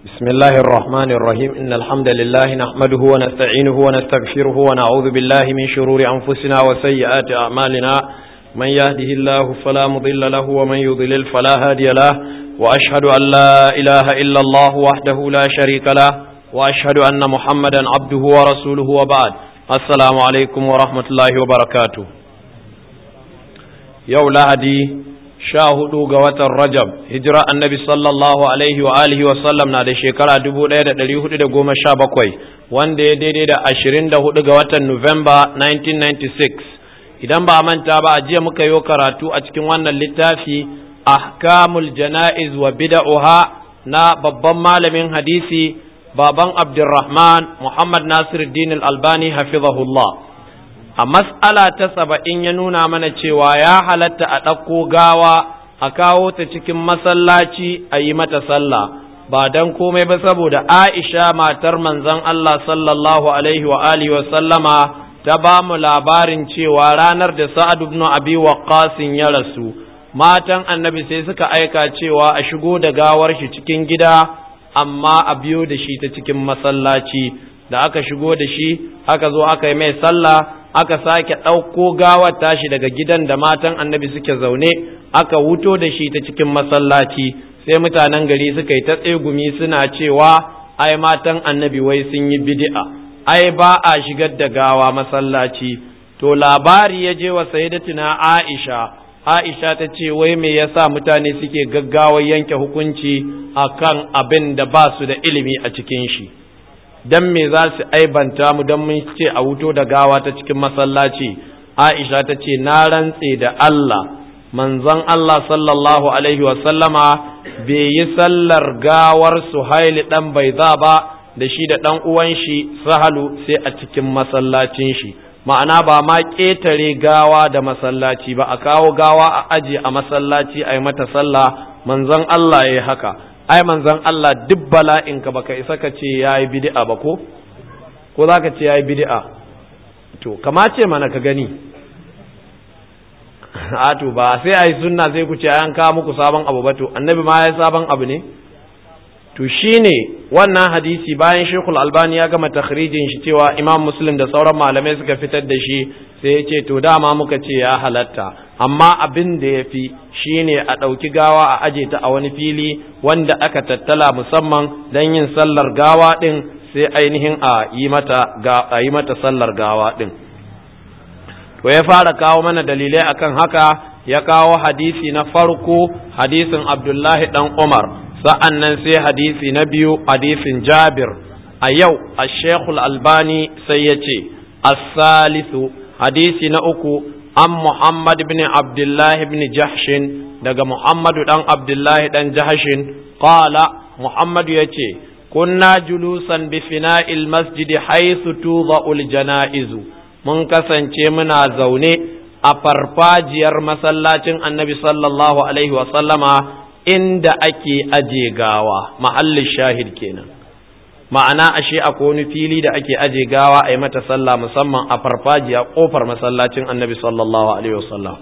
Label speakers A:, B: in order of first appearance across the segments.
A: بسم الله الرحمن الرحيم إن الحمد لله نحمده ونستعينه ونستغفره ونعوذ بالله من شرور أنفسنا وسيئات أعمالنا من يهده الله فلا مضل له ومن يضلل فلا هادي له وأشهد أن لا إله إلا الله وحده لا شريك له وأشهد أن محمدا عبده ورسوله وبعد السلام عليكم ورحمة الله وبركاته يوم لهدي sha hudu ga watan Rajab, hijira annabi sallallahu alaihi wa alihi wa sallam na da shekara dubu ɗaya da ɗari hudu da goma sha bakwai, wanda ya daidai da ashirin da hudu ga watan Nuwamba 1996. Idan ba a manta ba a jiya muka yi karatu a cikin wannan littafi ahkamul jana'iz wa bida'uha na babban malamin hadisi baban Abdulrahman Muhammad Nasiruddin Al-Albani hafizahullah. a mas'ala ta saba'in ya nuna mana cewa ya halatta a ɗauko gawa a kawo ta cikin masallaci a yi mata sallah ba don komai ba saboda aisha matar manzon Allah sallallahu alaihi wa alihi wa sallama ta ba mu labarin cewa ranar da sa'ad ibn abi waqqas ya rasu matan annabi sai suka aika cewa a shigo da gawar shi cikin gida amma a biyo da shi ta cikin masallaci da aka shigo da shi aka zo aka yi mai sallah aka sake ɗauko gawar tashi daga gidan da matan annabi suke zaune aka wuto da shi ta cikin masallaci sai mutanen gari suka yi ta tsegumi suna cewa ai matan annabi wai sun yi bid'a ai ba a shigar da gawa masallaci to labari ya je wa sayyidatina Aisha Aisha ta ce wai me yasa mutane suke gaggawar yanke hukunci akan abin da ba su da ilimi a cikin shi dan me za su aibanta mu dan mun ce a wuto da gawa ta cikin masallaci Aisha ta ce na rantse da Allah manzon Allah sallallahu alaihi wa sallama bai yi sallar gawar Suhaili dan Baiza ba da shi da dan uwan shi Sahalu sai a cikin masallacin shi ma'ana ba ma ƙetare gawa da masallaci ba a kawo gawa a aje a masallaci a yi mata sallah manzon Allah ya yi haka ai manzon Allah duk bala'inka baka isa ka ce yayi bid'a ba ko ko zaka ce yayi bid'a to kamace mana ka gani a to ba sai ai sunna sai ku ce an kawo muku sabon abu ba to annabi ma ya sabon abu ne to shine wannan hadisi bayan Sheikhul Albani ya gama takhrijin shi cewa Imam Muslim da sauran malamai suka fitar da shi sai ya ce to dama muka ce ya halatta amma abin da ya fi shi ne a ɗauki gawa a aje ta a wani fili wanda aka tattala musamman don yin sallar gawa ɗin sai ainihin a yi mata a yi mata sallar gawa ɗin to ya fara kawo mana dalilai akan haka ya kawo hadisi na farko hadisin abdullahi ɗan umar sa'an nan sai hadisi na biyu hadisin jabir a yau a shekul albani sai ya ce as-salisu hadisi na uku an Muhammad bin Abdullah bin Jahshin daga Muhammadu dan Abdullah dan Jahshin qala Muhammadu yace kunna julusan bi fina'il masjid haythu tudha'ul janaizu mun kasance muna zaune a farfajiyar masallacin Annabi sallallahu alaihi wa sallama inda ake aje gawa mahallin shahid kenan ma'ana ashe akwai wani fili da ake aje gawa a yi mata sallah musamman a farfajiya kofar masallacin annabi sallallahu alaihi wasallam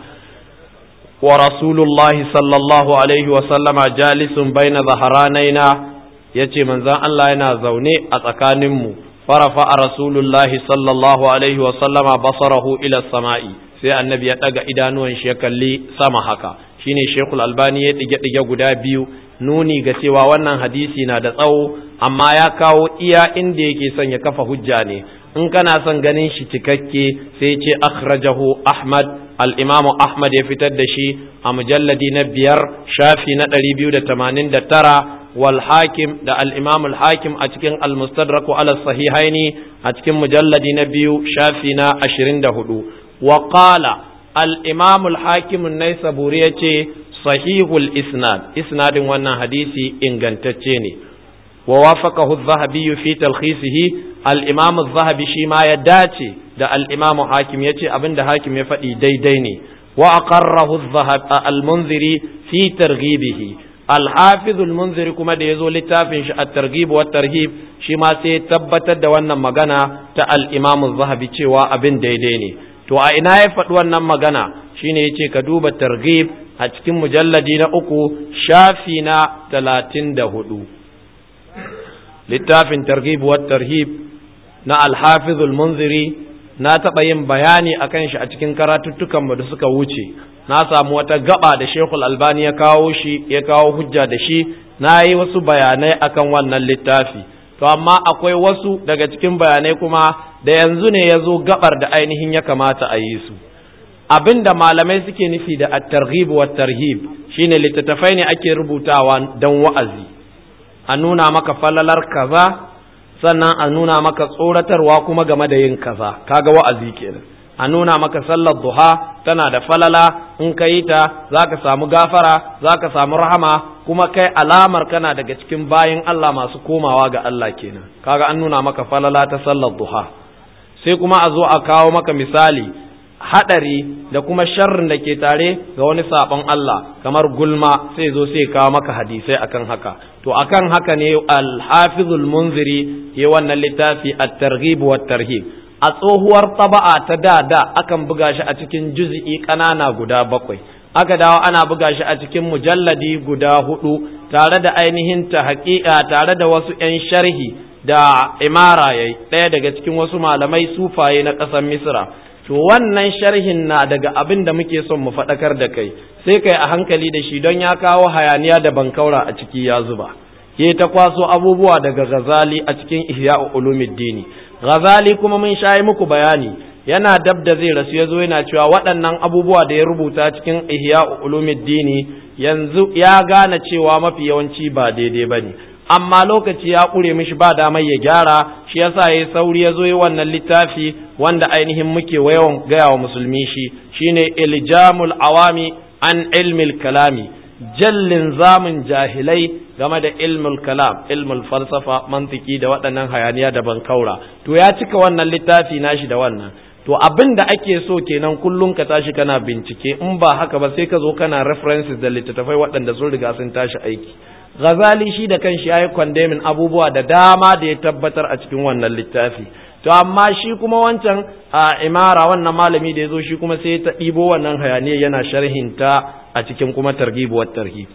A: wa rasulullahi sallallahu alaihi wasallama jalisun baina zaharanaina yace manzon Allah yana zaune a tsakanin mu farafa a rasulullahi sallallahu alaihi wasallama basarahu ila sama'i sai annabi ya daga idanuwan shi ya kalli sama haka shine shekul albani ya dige dige guda biyu nuni ga cewa wannan hadisi na da tsawo amma ya kawo iya inda yake son ya kafa hujja ne in kana son ganin shi cikakke sai ce akhrajahu ahmad al-imamu ahmad ya fitar da shi a mujalladi na biyar shafi na ɗari biyu da tamanin da tara wal hakim da al-imamu al-hakim a cikin al-mustadraku ala sahihaini a cikin mujalladi na biyu shafi na ashirin da hudu wa qala al-imamu al-hakim an-naisaburi yace sahihul isnad isnadin wannan hadisi ingantacce ne wa wafaqahu adh-dhahabi fi talkhisihi al-imam adh-dhahabi shi ma ya dace da al-imam hakim yace abinda hakim ya faɗi daidai ne wa aqarrahu al-munziri fi targhibihi al-hafiz al-munziri kuma da yazo littafin shi at-targhib wa tarhib shi ma sai tabbatar da wannan magana ta al-imam adh-dhahabi cewa abin daidai ne to a ina ya faɗi wannan magana shine yace ka duba targhib a cikin mujalladi na uku shafi na talatin da hudu littafin targhib wa tarhib na al-hafiz al-munziri na taɓa yin bayani akan shi a cikin karatuttukan mu da suka wuce na samu wata gaba da Sheikhul Albani ya kawo shi ya kawo hujja da shi na yi wasu bayanai akan wannan littafi to amma akwai wasu daga cikin bayanai kuma da yanzu ne ya zo gabar da ainihin ya kamata a yi su abin da malamai suke nufi da at-targhib wa tarhib shine littattafai ne ake rubutawa dan wa'azi a nuna maka falalar kaza sannan a nuna maka tsoratarwa kuma game da yin kaza kaga wa'azi kenan a nuna maka sallar duha tana da falala in ka yi ta za ka samu gafara za ka samu rahama kuma kai alamar kana daga cikin bayin Allah masu komawa ga Allah kenan kaga an nuna maka falala ta sallar duha sai kuma a zo a kawo maka misali hadari da kuma sharrin da ke tare ga wani sabon Allah kamar gulma sai zo sai kawo maka hadisai akan haka to akan haka ne al-hafizul munziri ya wannan littafi at-targhib wa tarhib a tsohuwar taba'a ta da da akan buga shi a cikin juz'i ƙanana guda bakwai aka dawo ana buga shi a cikin mujalladi guda hudu tare da ainihin ta haƙiƙa tare da wasu 'yan sharhi da imara yayi ɗaya daga cikin wasu malamai sufaye na ƙasar misra to wannan sharhin na daga abin da muke son mu faɗakar da kai sai kai a hankali da shi don ya kawo hayaniya da bankaura a ciki ya zuba ya ta kwaso abubuwa daga ghazali a cikin ihya ulumuddini ghazali kuma mun shayi muku bayani yana dab da zai rasu ya zo yana cewa waɗannan abubuwa da ya rubuta cikin ihya ulumuddini yanzu ya gane cewa mafi yawanci ba daidai bane amma lokaci ya ƙure mishi ba damar ya gyara shi yasa ya sauri ya zo yi wannan littafi wanda ainihin muke yawan gaya wa musulmi shi shine iljamul awami an ilmil kalami jallin zamun jahilai game da ilmul kalam ilmul falsafa mantiki da waɗannan hayaniya da bankaura to ya cika wannan littafi nashi da wannan to abin da ake so kenan kullum ka tashi kana bincike in ba haka ba sai ka zo kana references da littattafai waɗanda sun riga sun tashi aiki Ghazali shi da kanshi ya yi kwandemin abubuwa da dama da ya tabbatar a cikin wannan littafi to amma shi kuma wancan a imara wannan malami da ya zo shi kuma sai ta ɗibo wannan hayaniya yana sharhinta a cikin kuma targibuwar tarhib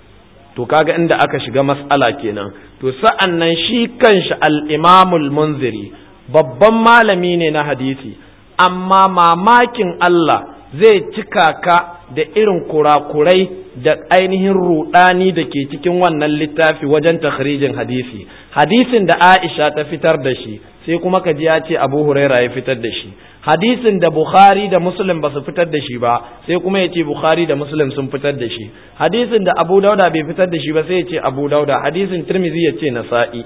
A: to kaga inda aka shiga mas'ala kenan to sa'an nan shi kanshi al-imamul munziri babban malami ne na hadisi amma mamakin Allah zai cika ka da irin kurakurai da ainihin rudani da ke cikin wannan littafi wajen takhrijin hadisi hadisin da Aisha ta fitar da shi sai kuma ka ji ya ce Abu Huraira ya fitar da shi hadisin da Bukhari da Muslim ba su fitar da shi ba sai kuma ya ce Bukhari da Muslim sun fitar da shi hadisin da Abu Dauda bai fitar da shi ba sai ya ce Abu Dauda hadisin Tirmidhi ya ce Nasa'i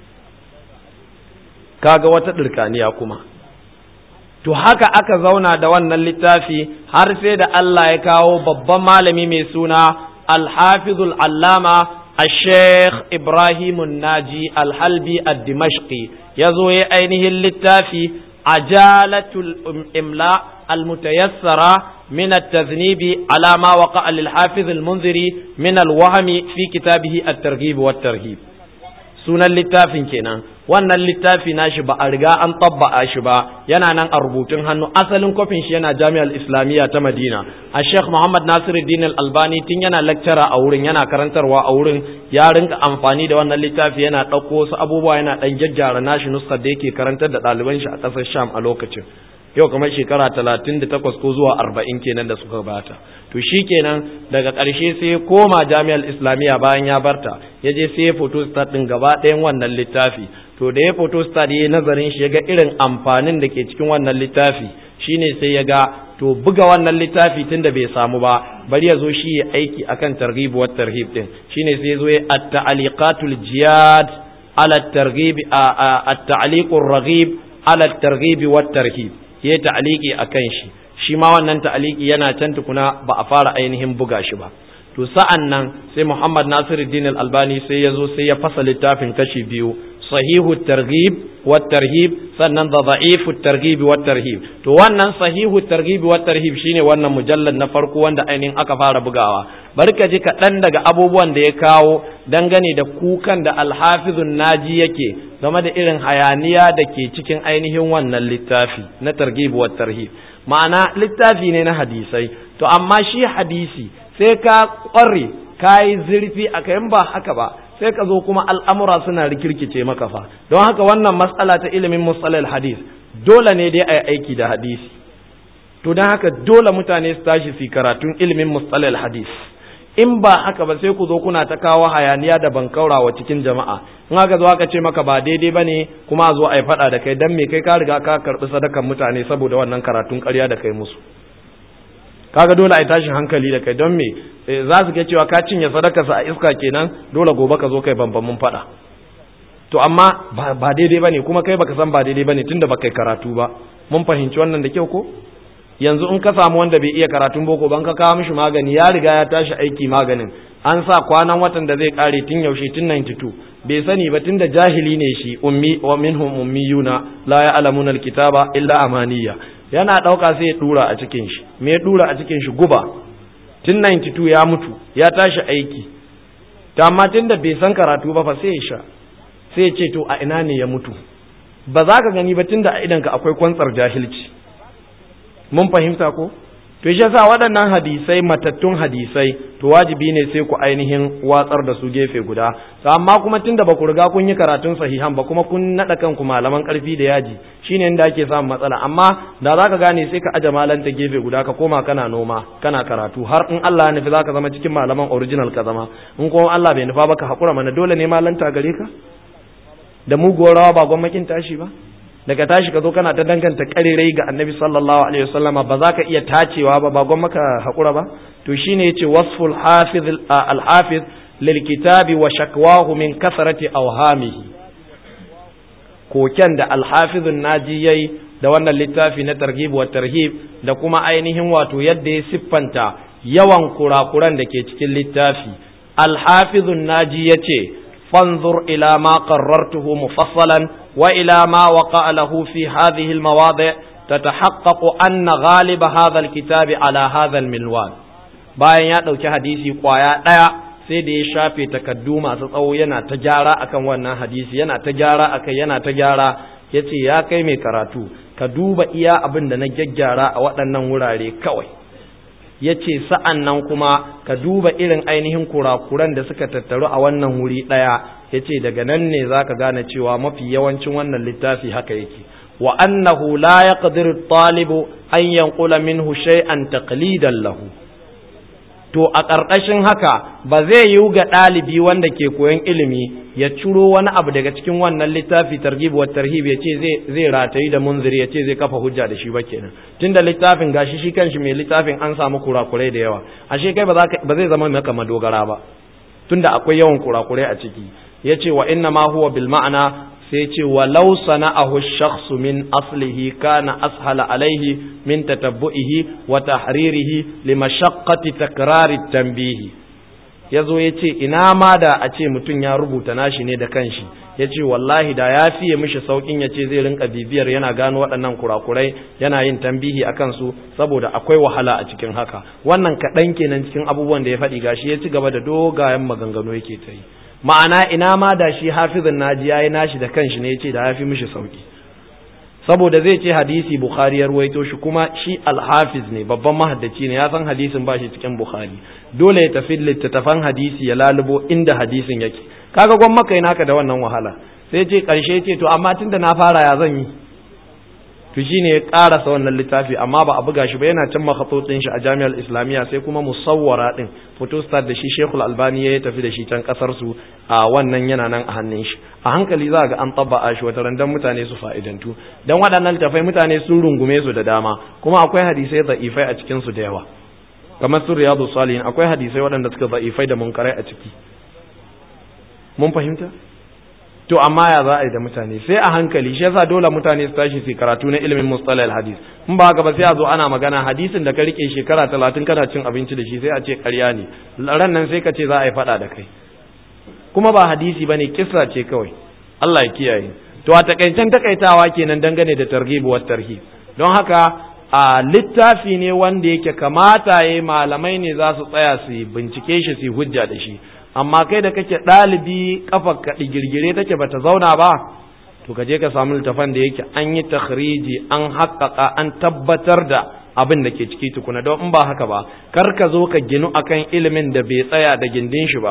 A: kaga wata dirkaniya kuma to haka aka zauna da wannan littafi har sai da Allah ya kawo babban malami mai suna Al-Hafizul Allama الشيخ إبراهيم الناجي الحلبي الدمشقي يزوي أينه اللتافي عجالة الإملاء المتيسرة من التذنيب على ما وقع للحافظ المنذري من الوهم في كتابه الترغيب والترهيب sunan littafin kenan wannan littafi nashi ba a riga an tabba'a shi ba yana nan a rubutun hannu asalin kofin shi yana jami'ar islamiyya ta madina a sheikh muhammad nasiruddin albani tun yana lecturer a wurin yana karantarwa a wurin ya rinka amfani da wannan littafi yana ɗauko wasu abubuwa yana ɗan gyaggyara nashi nuskar da yake karantar da ɗaliban shi a ƙasar sham a lokacin yau kamar shekara talatin da takwas ko zuwa arba'in kenan da suka bata to shi kenan daga ƙarshe sai ya koma jami'ar islamiyya bayan ya barta ya je sai ya photostat ɗin gaba ɗayan wannan littafi to da ya photostat ya yi nazarin shi ya ga irin amfanin da ke cikin wannan littafi shine sai ya ga to buga wannan littafi tun da bai samu ba bari ya zo shi ya aiki akan targhib wa tarhib din shine sai ya zo ya at-ta'liqatul jiyad ala at-targhib at-ta'liqur raghib ala at-targhib wa tarhib ya yi ta'aliki a kan shi shi ma wannan ta'aliki yana can tukuna ba a fara ainihin buga shi ba to sa'an nan sai Muhammad Nasiruddin Al-Albani sai ya zo sai ya fasa littafin kashi biyu sahihu targhib wa tarhib sannan da da'ifu targhib wa tarhib to wannan sahihu targhib wa tarhib shine wannan mujallad na farko wanda ainihin aka fara bugawa bari ka ji kaɗan daga abubuwan da ya kawo dangane da kukan da alhafizun naji yake game da irin hayaniya da ke cikin ainihin wannan littafi na targhib wa tarhib ma'ana littafi ne na hadisai to amma shi hadisi sai ka ƙware ka yi zurfi a kayan ba haka ba sai ka zo kuma al'amura suna rikirkice maka fa don haka wannan matsala ta ilimin musalal hadis dole ne dai a yi aiki da hadisi to don haka dole mutane su tashi su karatun ilimin musalal hadis in ba haka ba sai ku zo kuna ta kawo hayaniya da bankaura wa cikin jama'a in haka zo aka ce maka ba daidai ba ne kuma a zo a yi faɗa da kai don me kai ka riga ka karɓi sadakan mutane saboda wannan karatun ƙarya da kai musu kaga dole a yi tashin hankali da kai don me za su ga cewa ka cinye sadakarsa a iska kenan dole gobe ka zo kai bambamin faɗa to amma ba daidai ba ne kuma kai baka san ba daidai ba ne tunda baka karatu ba mun fahimci wannan da kyau ko yanzu in ka samu wanda bai iya karatun boko ban ka kawo mishi magani ya riga ya tashi aiki maganin an sa kwanan watan da zai kare tun yaushe tun 92 bai sani ba tunda jahili ne shi ummi wa minhum ummiyuna la ya'lamuna alkitaba illa amaniya yana dauka sai ya dura a cikin shi me ya dura a cikin shi guba tun 92 ya mutu ya tashi aiki ta amma tunda bai san karatu ba fa sai ya sha sai ya ce to a ina ne ya mutu ba za ka gani ba tunda a idanka akwai kwantsar jahilci mun fahimta ko to shi yasa waɗannan hadisai matattun hadisai to wajibi ne sai ku ainihin watsar da su gefe guda to amma kuma tunda ba ku riga kun yi karatun sahihan ba kuma kun naɗa kanku malaman ƙarfi da yaji shine inda ake samun matsala amma da za ka gane sai ka aje malanta gefe guda ka koma kana noma kana karatu har in Allah ya nufi za ka zama cikin malaman original ka zama in kuma Allah bai nufa ba ka haƙura mana dole ne malanta gare ka da muguwar rawa ba gwamnatin tashi ba daga tashi ka zo kana ta danganta karerai ga annabi sallallahu alaihi wasallama ba za ka iya tacewa ba ba gwan maka haƙura ba to shine yace wasful hafiz al-hafiz lil kitabi wa shakwahu min kasrati awhamihi koken da al-hafiz naji yayi da wannan littafi na targhib wa tarhib da kuma ainihin wato yadda ya siffanta yawan kurakuran da ke cikin littafi al-hafiz naji yace fanzur ila ma qarrartuhu mufassalan وإلى ما وقع له في هذه المواضع تتحقق أن غالب هذا الكتاب على هذا المنوال bayan ya ɗauki hadisi ƙwaya ɗaya sai da ya shafe takaddu masu tsawo yana ta gyara akan wannan hadisi yana ta gyara akai yana ta gyara ya ce ya kai mai karatu ka duba iya abin da na gyaggyara a waɗannan wurare kawai ya ce sa'an nan kuma ka duba irin ainihin kurakuran da suka tattaru a wannan wuri ɗaya ya ce daga nan ne za ka gane cewa mafi yawancin wannan littafi haka yake wa annahu la ya ƙadir talibu an yankula minhu shay'an taqlidan lahu to a ƙarƙashin haka ba zai yiwu ga ɗalibi wanda ke koyon ilimi ya ciro wani abu daga cikin wannan littafi targhib wa tarhib ya ce zai zai ratayi da munziri ya ce zai kafa hujja da shi ba kenan tunda littafin gashi shi kanshi mai littafin an samu kurakurai da yawa ashe kai ba zai zama maka madogara ba tunda akwai yawan kurakurai a ciki yace wa inna ma huwa bil ma'ana sai ce walau sana'ahu shakhsu min aslihi kana ashala alaihi min tatabbu'ihi wa tahririhi li mashaqqati takrari tanbihi yazo yace ina ma da a ce mutum ya rubuta nashi ne da kanshi yace wallahi da ya fiye mishi saukin yace zai rinka bibiyar yana gano waɗannan kurakurai yana yin tambihi akan su saboda akwai wahala a cikin haka wannan kaɗan kenan cikin abubuwan da ya faɗi gashi ya ci gaba da dogayen maganganu yake ta yi ma'ana ina ma da shi hafizin naji yayi nashi da kanshi ne yace da yafi mishi sauki saboda zai ce hadisi bukhari ya ruwaito shi kuma shi alhafiz ne babban mahaddaci ne ya san hadisin ba shi cikin bukhari dole ya tafi littattafan hadisi ya lalubo inda hadisin yake kaga gwan maka naka da wannan wahala sai ce karshe ce to amma tunda na fara ya zan yi to shine ya karasa wannan littafi amma ba a buga shi ba yana can makhatotsin shi a jami'ar islamiyya sai kuma musawwara din photostat da shi shekul albani ya tafi da shi can kasar su a wannan yana nan a hannun shi a hankali za ga an tabba shi wata randan mutane su fa'idantu dan waɗannan littafai mutane sun rungume su da dama kuma akwai hadisai da'ifai a cikin su da yawa kamar su riyadu salihin akwai hadisai waɗanda suka da'ifai da munkarai a ciki mun fahimta to amma ya za a yi da mutane sai a hankali shi yasa dole mutane su tashi su karatu na ilimin mustalahil hadis in ba haka ba sai a zo ana magana hadisin da ka rike shekara talatin kana cin abinci da shi sai a ce ƙarya ne ran nan sai ka ce za a yi faɗa da kai kuma ba hadisi ba ne kissa ce kawai Allah ya kiyaye to a takaicen takaitawa kenan dangane da targhib wa tarhib don haka a littafi ne wanda yake kamata yayi malamai ne za su tsaya su bincike shi su hujja da shi amma kai da kake ɗalibi kafar ka digirgire take bata zauna ba to ka je ka samu littafan da yake an yi takhriji an haƙƙaƙa an tabbatar da abin da ke ciki tukuna don in ba haka ba kar ka zo ka ginu akan ilimin da bai tsaya da gindin shi ba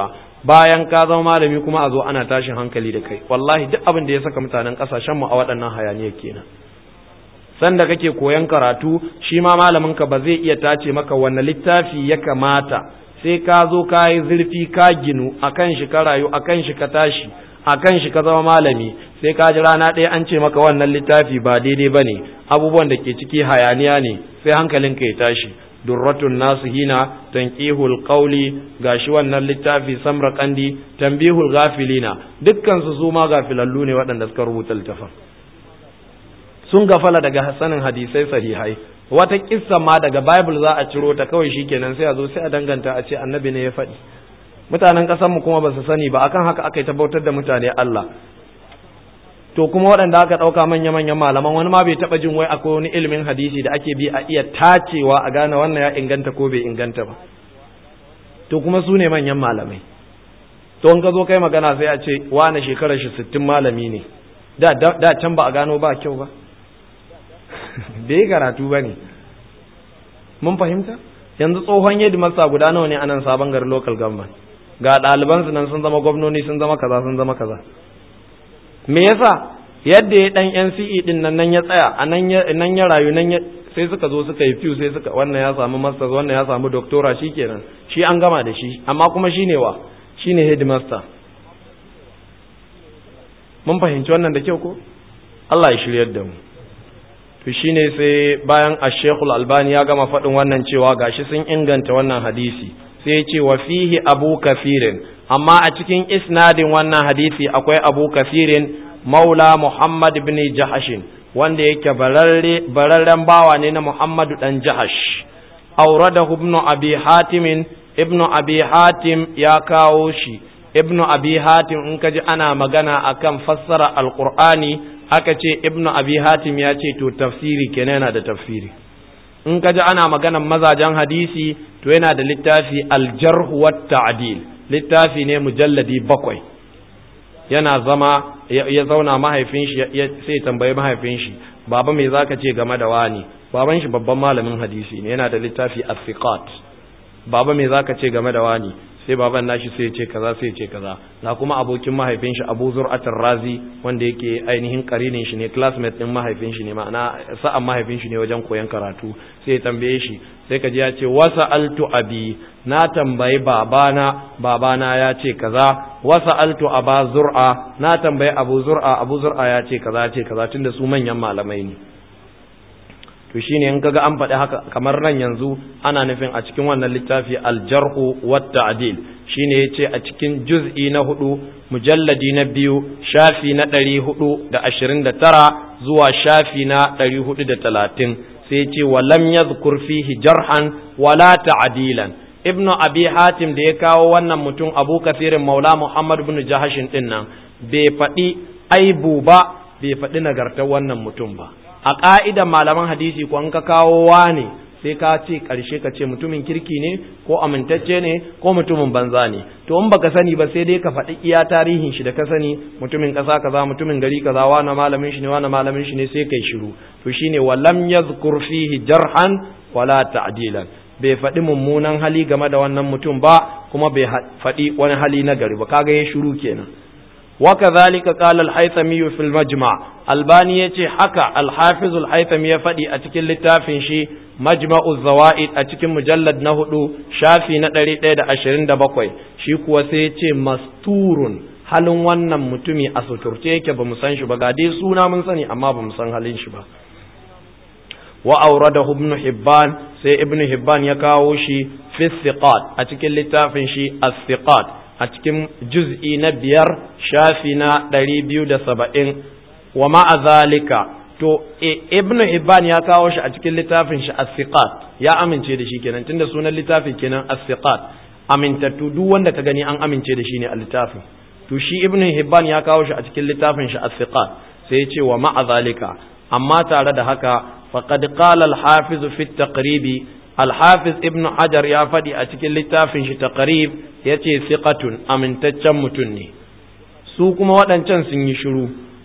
A: bayan ka zama malami kuma a zo ana tashin hankali da kai wallahi duk abin da ya saka mutanen kasashen mu a waɗannan hayaniyar kenan sanda kake koyan karatu shi ma malamin ka ba zai iya tace maka wanne littafi ya kamata sai ka zo ka yi zurfi ka ginu akan shi ka rayu akan shi ka tashi akan shi ka zama malami sai ka ji rana ɗaya an ce maka wannan littafi ba daidai ba ne abubuwan da ke ciki hayaniya ne sai hankalinka ya tashi durratun nasu hina tanqihul qawli gashi wannan littafi samra kandi tanbihul ghafilina dukkan su su ma gafilallu ne waɗanda suka rubuta littafin sun gafala daga hasanin hadisai sahihai wata kissa ma daga bible za a ciro ta kawai shikenan sai a zo sai a danganta a ce annabi ne ya faɗi mutanen ƙasar mu kuma ba su sani ba akan haka aka yi tabbatar da mutane Allah to kuma waɗanda aka ɗauka manya-manyan malaman wani ma bai taɓa jin wai akwai wani ilimin hadisi da ake bi a iya tacewa a gane wannan ya inganta ko bai inganta ba to kuma su ne manyan malamai to in ka zo kai magana sai a ce wane shekarar shi sittin malami ne da da can ba a gano ba kyau ba bai karatu ba ne mun fahimta yanzu tsohon yadda masa guda nawa ne anan sabon gari local government ga ɗalibansu nan sun zama gwamnoni sun zama kaza sun zama kaza me yasa yadda ya dan NCE din nan nan ya tsaya a nan ya nan ya rayu nan ya sai suka zo suka yi fiw sai suka wannan ya samu masters wannan ya samu doctora shikenan shi an gama da shi amma kuma shine wa shine headmaster mun fahimci wannan da kyau ko Allah ya shiryar da mu to shine sai bayan Ash-Sheikhul Albani ya gama faɗin wannan cewa gashi sun inganta wannan hadisi sai ya ce wa fihi Abu Kafirin amma a cikin isnadin wannan hadisi akwai Abu Kafirin Maula Muhammad ibn Jahashin wanda yake bararren bawa ne na Muhammadu dan Jahash auradahu ibn Abi Hatim ibn Abi Hatim ya kawo shi ibn Abi Hatim in kaji ana magana akan fassara Alqur'ani aka ce ibn Abi Hatim ya ce to tafsiri kenan yana da tafsiri in kaji ana maganan mazajen hadisi to yana da littafi Al-Jarh wa Ta'dil littafi ne mujalladi bakwai yana zama ya zauna mahaifin shi sai tambayi mahaifin shi baba me zaka ce game da wani baban shi babban malamin hadisi ne yana da littafi as-siqat baba me zaka ce game da wani sai baban nashi sai ya ce kaza sai ya ce kaza na kuma abokin mahaifin shi Abu Zur'at razi wanda yake ainihin karinin shi ne classmate din mahaifin shi ne ma'ana sa'an mahaifin shi ne wajen koyon karatu sai ya tambaye shi sai ka ji ya ce wasa altu abi na tambayi babana babana ya ce kaza wasa altu aba zur'a na tambayi abu zur'a abu zur'a ya ce kaza ya ce kaza tunda su manyan malamai ne to shine in kaga an faɗi haka kamar nan yanzu ana nufin a cikin wannan littafi aljarhu wat ta'dil shine yace a cikin juz'i na hudu mujalladi na biyu shafi na ɗari hudu da ashirin da tara zuwa shafi na ɗari hudu da talatin sai ce wa lam yadhkur fihi jarhan wala ta'dilan ibnu abi hatim da ya kawo wannan mutum abu kasirin maula muhammad ibn jahashin din nan bai faɗi aibu ba bai faɗi nagartar wannan mutum ba a ƙa'idan malaman hadisi ko an ka kawo ne sai ka ce ƙarshe ka ce mutumin kirki ne ko amintacce ne ko mutumin banza ne to in baka sani ba sai dai ka faɗi iya tarihin shi da ka sani mutumin ƙasa kaza mutumin gari kaza wani malamin shi ne wani malamin shi ne sai kai shiru to shine walam yazkur fihi jarhan wala ta'dilan bai faɗi mummunan hali game da wannan mutum ba kuma bai faɗi wani hali na gari ba kaga ya shiru kenan وكذلك قال الحيثمي في المجمع الباني يتي حكى الحافظ الحيثمي يفدي أتكل لتافن شي مجمع الزوائد أتكل مجلد نهدو شافي ندري تيدا أشرين دبقوي شي كوسيتي مستور halin wannan mutumi a suturce yake ba mu san shi ba ga dai suna mun sani amma ba mu san halin shi ba wa auradahu ibn hibban sai ibn hibban ya kawo shi fi thiqat a cikin littafin shi as-thiqat a cikin juz'i na biyar shafi na ɗari biyu da saba'in wa ma'azalika to ibn Hibban ya kawo shi a cikin littafin shi as-siqat ya amince da shi kenan tunda sunan littafin kenan as-siqat amintattu duk wanda ka gani an amince da shi ne a littafin to shi ibn Hibban ya kawo shi a cikin littafin shi as-siqat sai ya ce wa ma'azalika amma tare da haka faqad qala al-hafiz fi at-taqribi Al-Hafiz Ibn Hajar ya faɗi a cikin littafin shi taqrib yace siqatun amintaccen mutum ne su kuma waɗancan sun yi shiru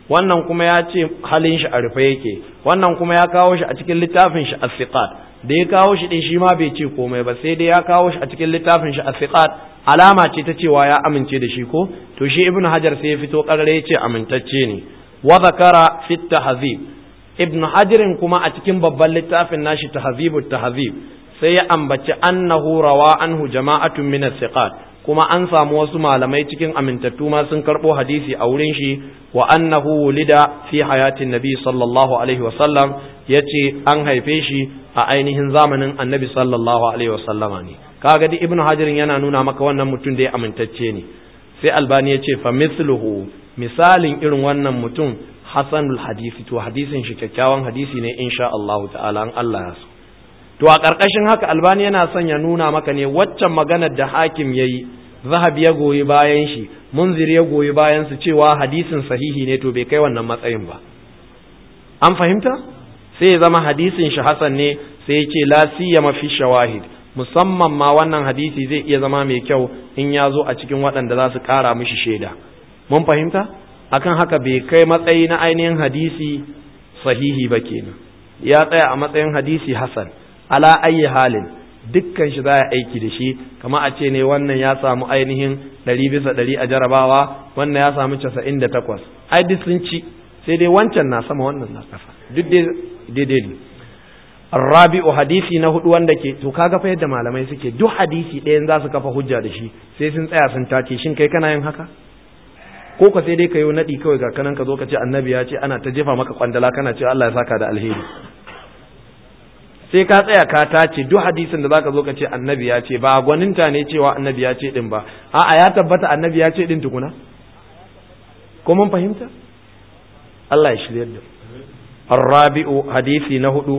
A: wannan kuma ya ce halin shi a rufe yake wannan kuma ya kawo shi a cikin littafin shi as-siqat da ya kawo shi din shi ma bai ce komai ba sai dai ya kawo shi a cikin littafin shi as-siqat alama ce ta cewa ya amince da shi ko to shi ibnu hajar sai ya fito karare ya ce amintacce ne wa zakara fi tahzib ibnu hajarin kuma a cikin babban littafin nashi tahzibut tahzib sai ya ambaci annahu rawa anhu jama'atun min as-siqat kuma an samu wasu malamai cikin amintattu ma sun karbo hadisi a wurin shi wa annahu wulida fi hayatin nabi sallallahu alaihi wa sallam yace an haife shi a ainihin zamanin annabi sallallahu alaihi wa sallama ne kaga di ibnu hajarin yana nuna maka wannan mutum da ya amintacce ne sai albani yace fa mithluhu misalin irin wannan mutum hasanul hadisi to hadisin shi kyakkyawan hadisi ne insha Allah ta'ala an Allah ya so to a ƙarƙashin haka albani yana son ya nuna maka ne waccan maganar da hakim ya yi zahab ya goyi bayan shi munzir ya goyi bayan su cewa hadisin sahihi ne to bai kai wannan matsayin ba an fahimta sai ya zama hadisin shi hasan ne sai ya ce la siyama fi shawahid musamman ma wannan hadisi zai iya zama mai kyau in ya zo a cikin waɗanda za su ƙara mishi shaida mun fahimta akan haka bai kai matsayi na ainihin hadisi sahihi ba kenan ya tsaya a matsayin hadisi hasan ala ayi halin dukkan shi za a aiki da shi kama a ce ne wannan ya samu ainihin ɗari bisa ɗari a jarabawa wannan ya samu casa'in da takwas ai duk sun ci sai dai wancan na sama wannan na ƙasa duk daidai ne rabi'u hadisi na hudu wanda ke to kaga fa yadda malamai suke duk hadisi ɗayan za su kafa hujja da shi sai sun tsaya sun tace shin kai kana yin haka ko ka sai dai ka yi naɗi kawai ga kanan ka zo ka ce annabi ya ce ana ta jefa maka kwandala kana ce Allah ya saka da alheri sai ka tsaya ka tace duk hadisin da zaka zo ka ce annabi ya ce ba gwaninta ne cewa annabi ya ce din ba a'a ya tabbata annabi ya ce din tukuna ko mun fahimta Allah ya shiryar da الرابع حديثي نهدو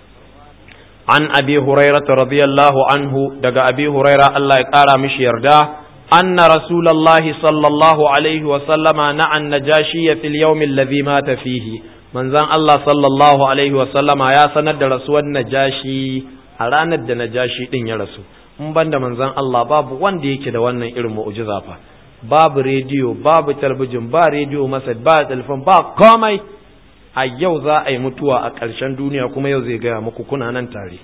A: عن أبي هريرة رضي الله عنه دقى أبي هريرة الله يقارى مش يردا أن رسول الله صلى الله عليه وسلم نعى النجاشي في اليوم الذي مات فيه manzan Allah sallallahu Alaihi wasallama ya sanar da rasuwar najashi a ranar da najashi ɗin ya rasu, in ban da manzan Allah babu wanda yake da wannan irin mu'ujiza fa, babu rediyo, babu talbijin, ba rediyo masad, ba telefon, ba komai, a yau za a yi mutuwa a ƙarshen duniya kuma yau zai gaya muku kuna nan tare.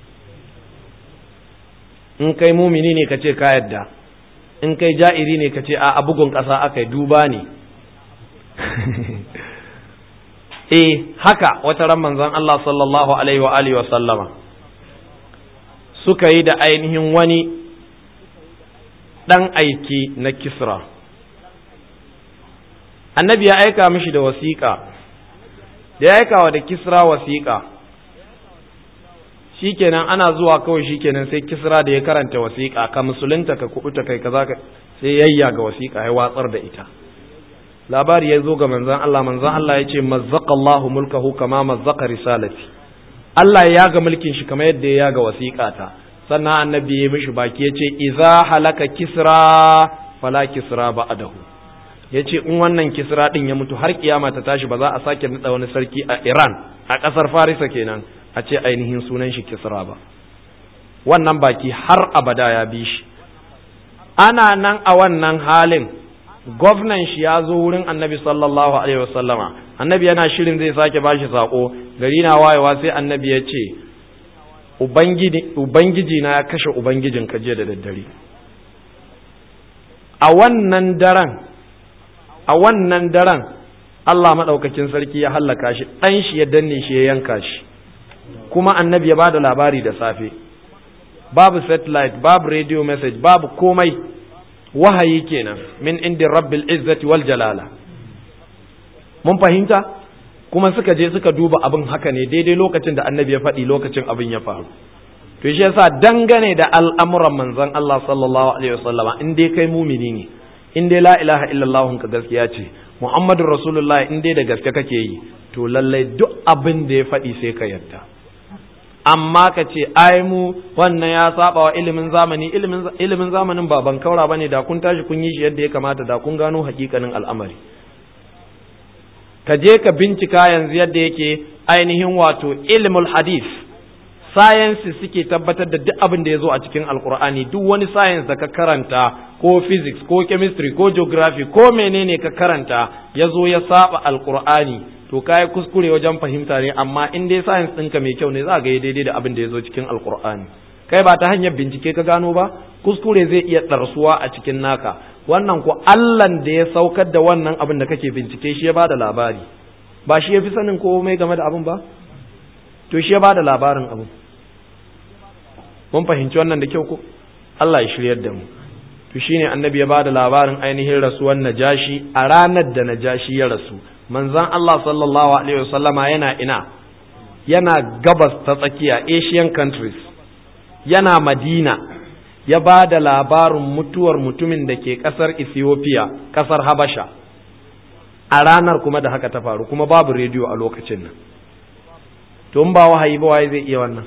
A: In kai mumini ne ka ce ka yadda, in kai ja'iri ne ka ce a bugun ƙasa aka yi duba ne. eh haka wata ran manzon Allah sallallahu alaihi wa alihi wa sallama suka yi da ainihin wani dan aiki na Kisra annabi ya aika mishi da wasiƙa da ya aika wa da Kisra wasiƙa shikenan ana zuwa kawai shikenan sai Kisra da ya karanta wasiƙa ka musulunta ka kubuta kai kaza sai yayya ga wasiƙa ya watsar da ita labari ya zo ga manzan Allah manzan Allah ya ce mazzaka Allahu mulkahu kama mazzaka risalati Allah ya ga mulkin shi kamar yadda ya ga wasiƙata sannan annabi ya mishi baki ya ce iza halaka kisra fala kisra ba'dahu ya ce in wannan kisra din ya mutu har kiyama ta tashi ba za a sake nada wani sarki a Iran a ƙasar Farisa kenan a ce ainihin sunan shi kisra ba wannan baki har abada ya bi shi ana nan a wannan halin gwamnan shi ya zo wurin annabi sallallahu alaihi wasallama annabi yana shirin zai sake bashi sako gari na wayewa sai annabi ya ce ubangiji na ya kashe ubangijin ka jiya da daddare a wannan daren a wannan daren Allah maɗaukakin sarki ya hallaka shi ɗan shi ya danne shi ya yanka shi kuma annabi ya ba da labari da safe babu satellite babu radio message babu komai wahayi kenan min indin rabbil izzati wal jalala mun fahimta kuma suka je suka duba abin haka ne daidai lokacin da annabi ya faɗi lokacin abin ya faru to shi yasa dangane da al'amuran manzon Allah sallallahu alaihi wasallama in dai kai mumini ne in dai la ilaha illallah ka gaskiya ce muhammadur rasulullah in dai da gaske kake yi to lallai duk abin da ya faɗi sai ka yarda amma ka ce ai mu wannan ya saba wa ilimin zamani ilimin zamanin ba ban kaura bane da kun tashi kun yi shi yadda ya kamata da kun gano hakikanin al'amari ka je ka bincika yanzu yadda yake ainihin wato ilmul hadith sciences suke tabbatar da duk abin da ya zo a cikin alkur'ani duk wani science da ka karanta ko physics ko chemistry ko geography ko menene ka karanta ya zo ya saba alkur'ani to ka yi kuskure wajen fahimta ne amma in dai science ɗinka mai kyau ne za ga daidai da abin da ya zo cikin alkur'ani kai ba ta hanyar bincike ka gano ba kuskure zai iya ɗarsuwa a cikin naka wannan ko allan da ya saukar da wannan abin da kake bincike shi ya ba da labari ba shi ya fi sanin komai game da abin ba to shi ya ba da labarin abin mun fahimci wannan da kyau ko Allah ya shiryar da mu to shine annabi ya bada labarin ainihin rasuwar najashi a ranar da najashi ya rasu manzon Allah sallallahu alaihi wasallama yana ina yana gabas ta tsakiya Asian countries yana Madina ya ba da labarin mutuwar mutumin da ke kasar Ethiopia kasar Habasha a ranar kuma da haka ta faru kuma babu rediyo a lokacin nan to in ba wahayi ba waye zai iya wannan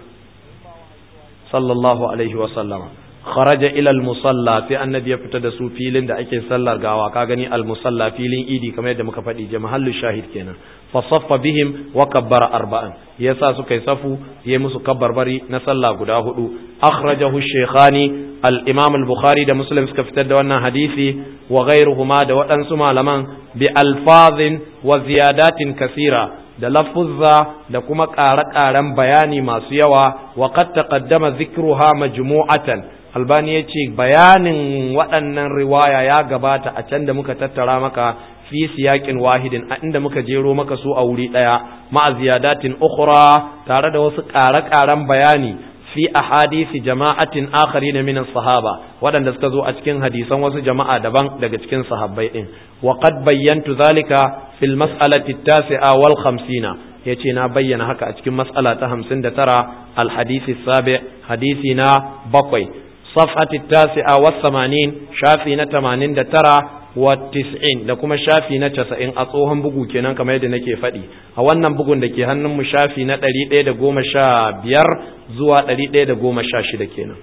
A: sallallahu alaihi wa sallama kharaja ila al-musalla sai annabi ya fita da su filin da ake sallar gawa ka gani al-musalla filin idi kamar yadda muka faɗi je mahallu shahid kenan fa saffa bihim wa kabbara arba'an yasa suka yi safu yayi musu kabbarbari na sallah guda hudu akhrajahu shaykhani al-imam al-bukhari da muslim suka fitar da wannan hadisi wa ghayruhuma da waɗansu malaman bi alfazin wa ziyadatin kasira da lafuzza da kuma ƙare-ƙaren bayani masu yawa wa qad taqaddama dhikruha majmu'atan albani yace bayanin waɗannan riwaya ya gabata a can da muka tattara maka fi siyaƙin wahidin a inda muka jero maka su a wuri ɗaya ma'a ziyadatin ukhra tare da wasu ƙare-ƙaren bayani fi ahadisi jama'atin akharina min sahaba waɗanda suka zo a cikin hadisan wasu jama'a daban daga cikin sahabbai din wa qad bayyantu zalika fil mas'alati at-tasi'a wal 50 yace na bayyana haka a cikin mas'ala ta 59 al hadisi sabi hadisi na bakwai safhati at-tasi'a was 80 shafi na 89 wa tis'in da kuma shafi na casa'in a tsohon bugu kenan kamar yadda nake faɗi a wannan bugun da ke hannunmu shafi na ɗari ɗaya da goma sha biyar zuwa ɗari ɗaya da goma sha shida kenan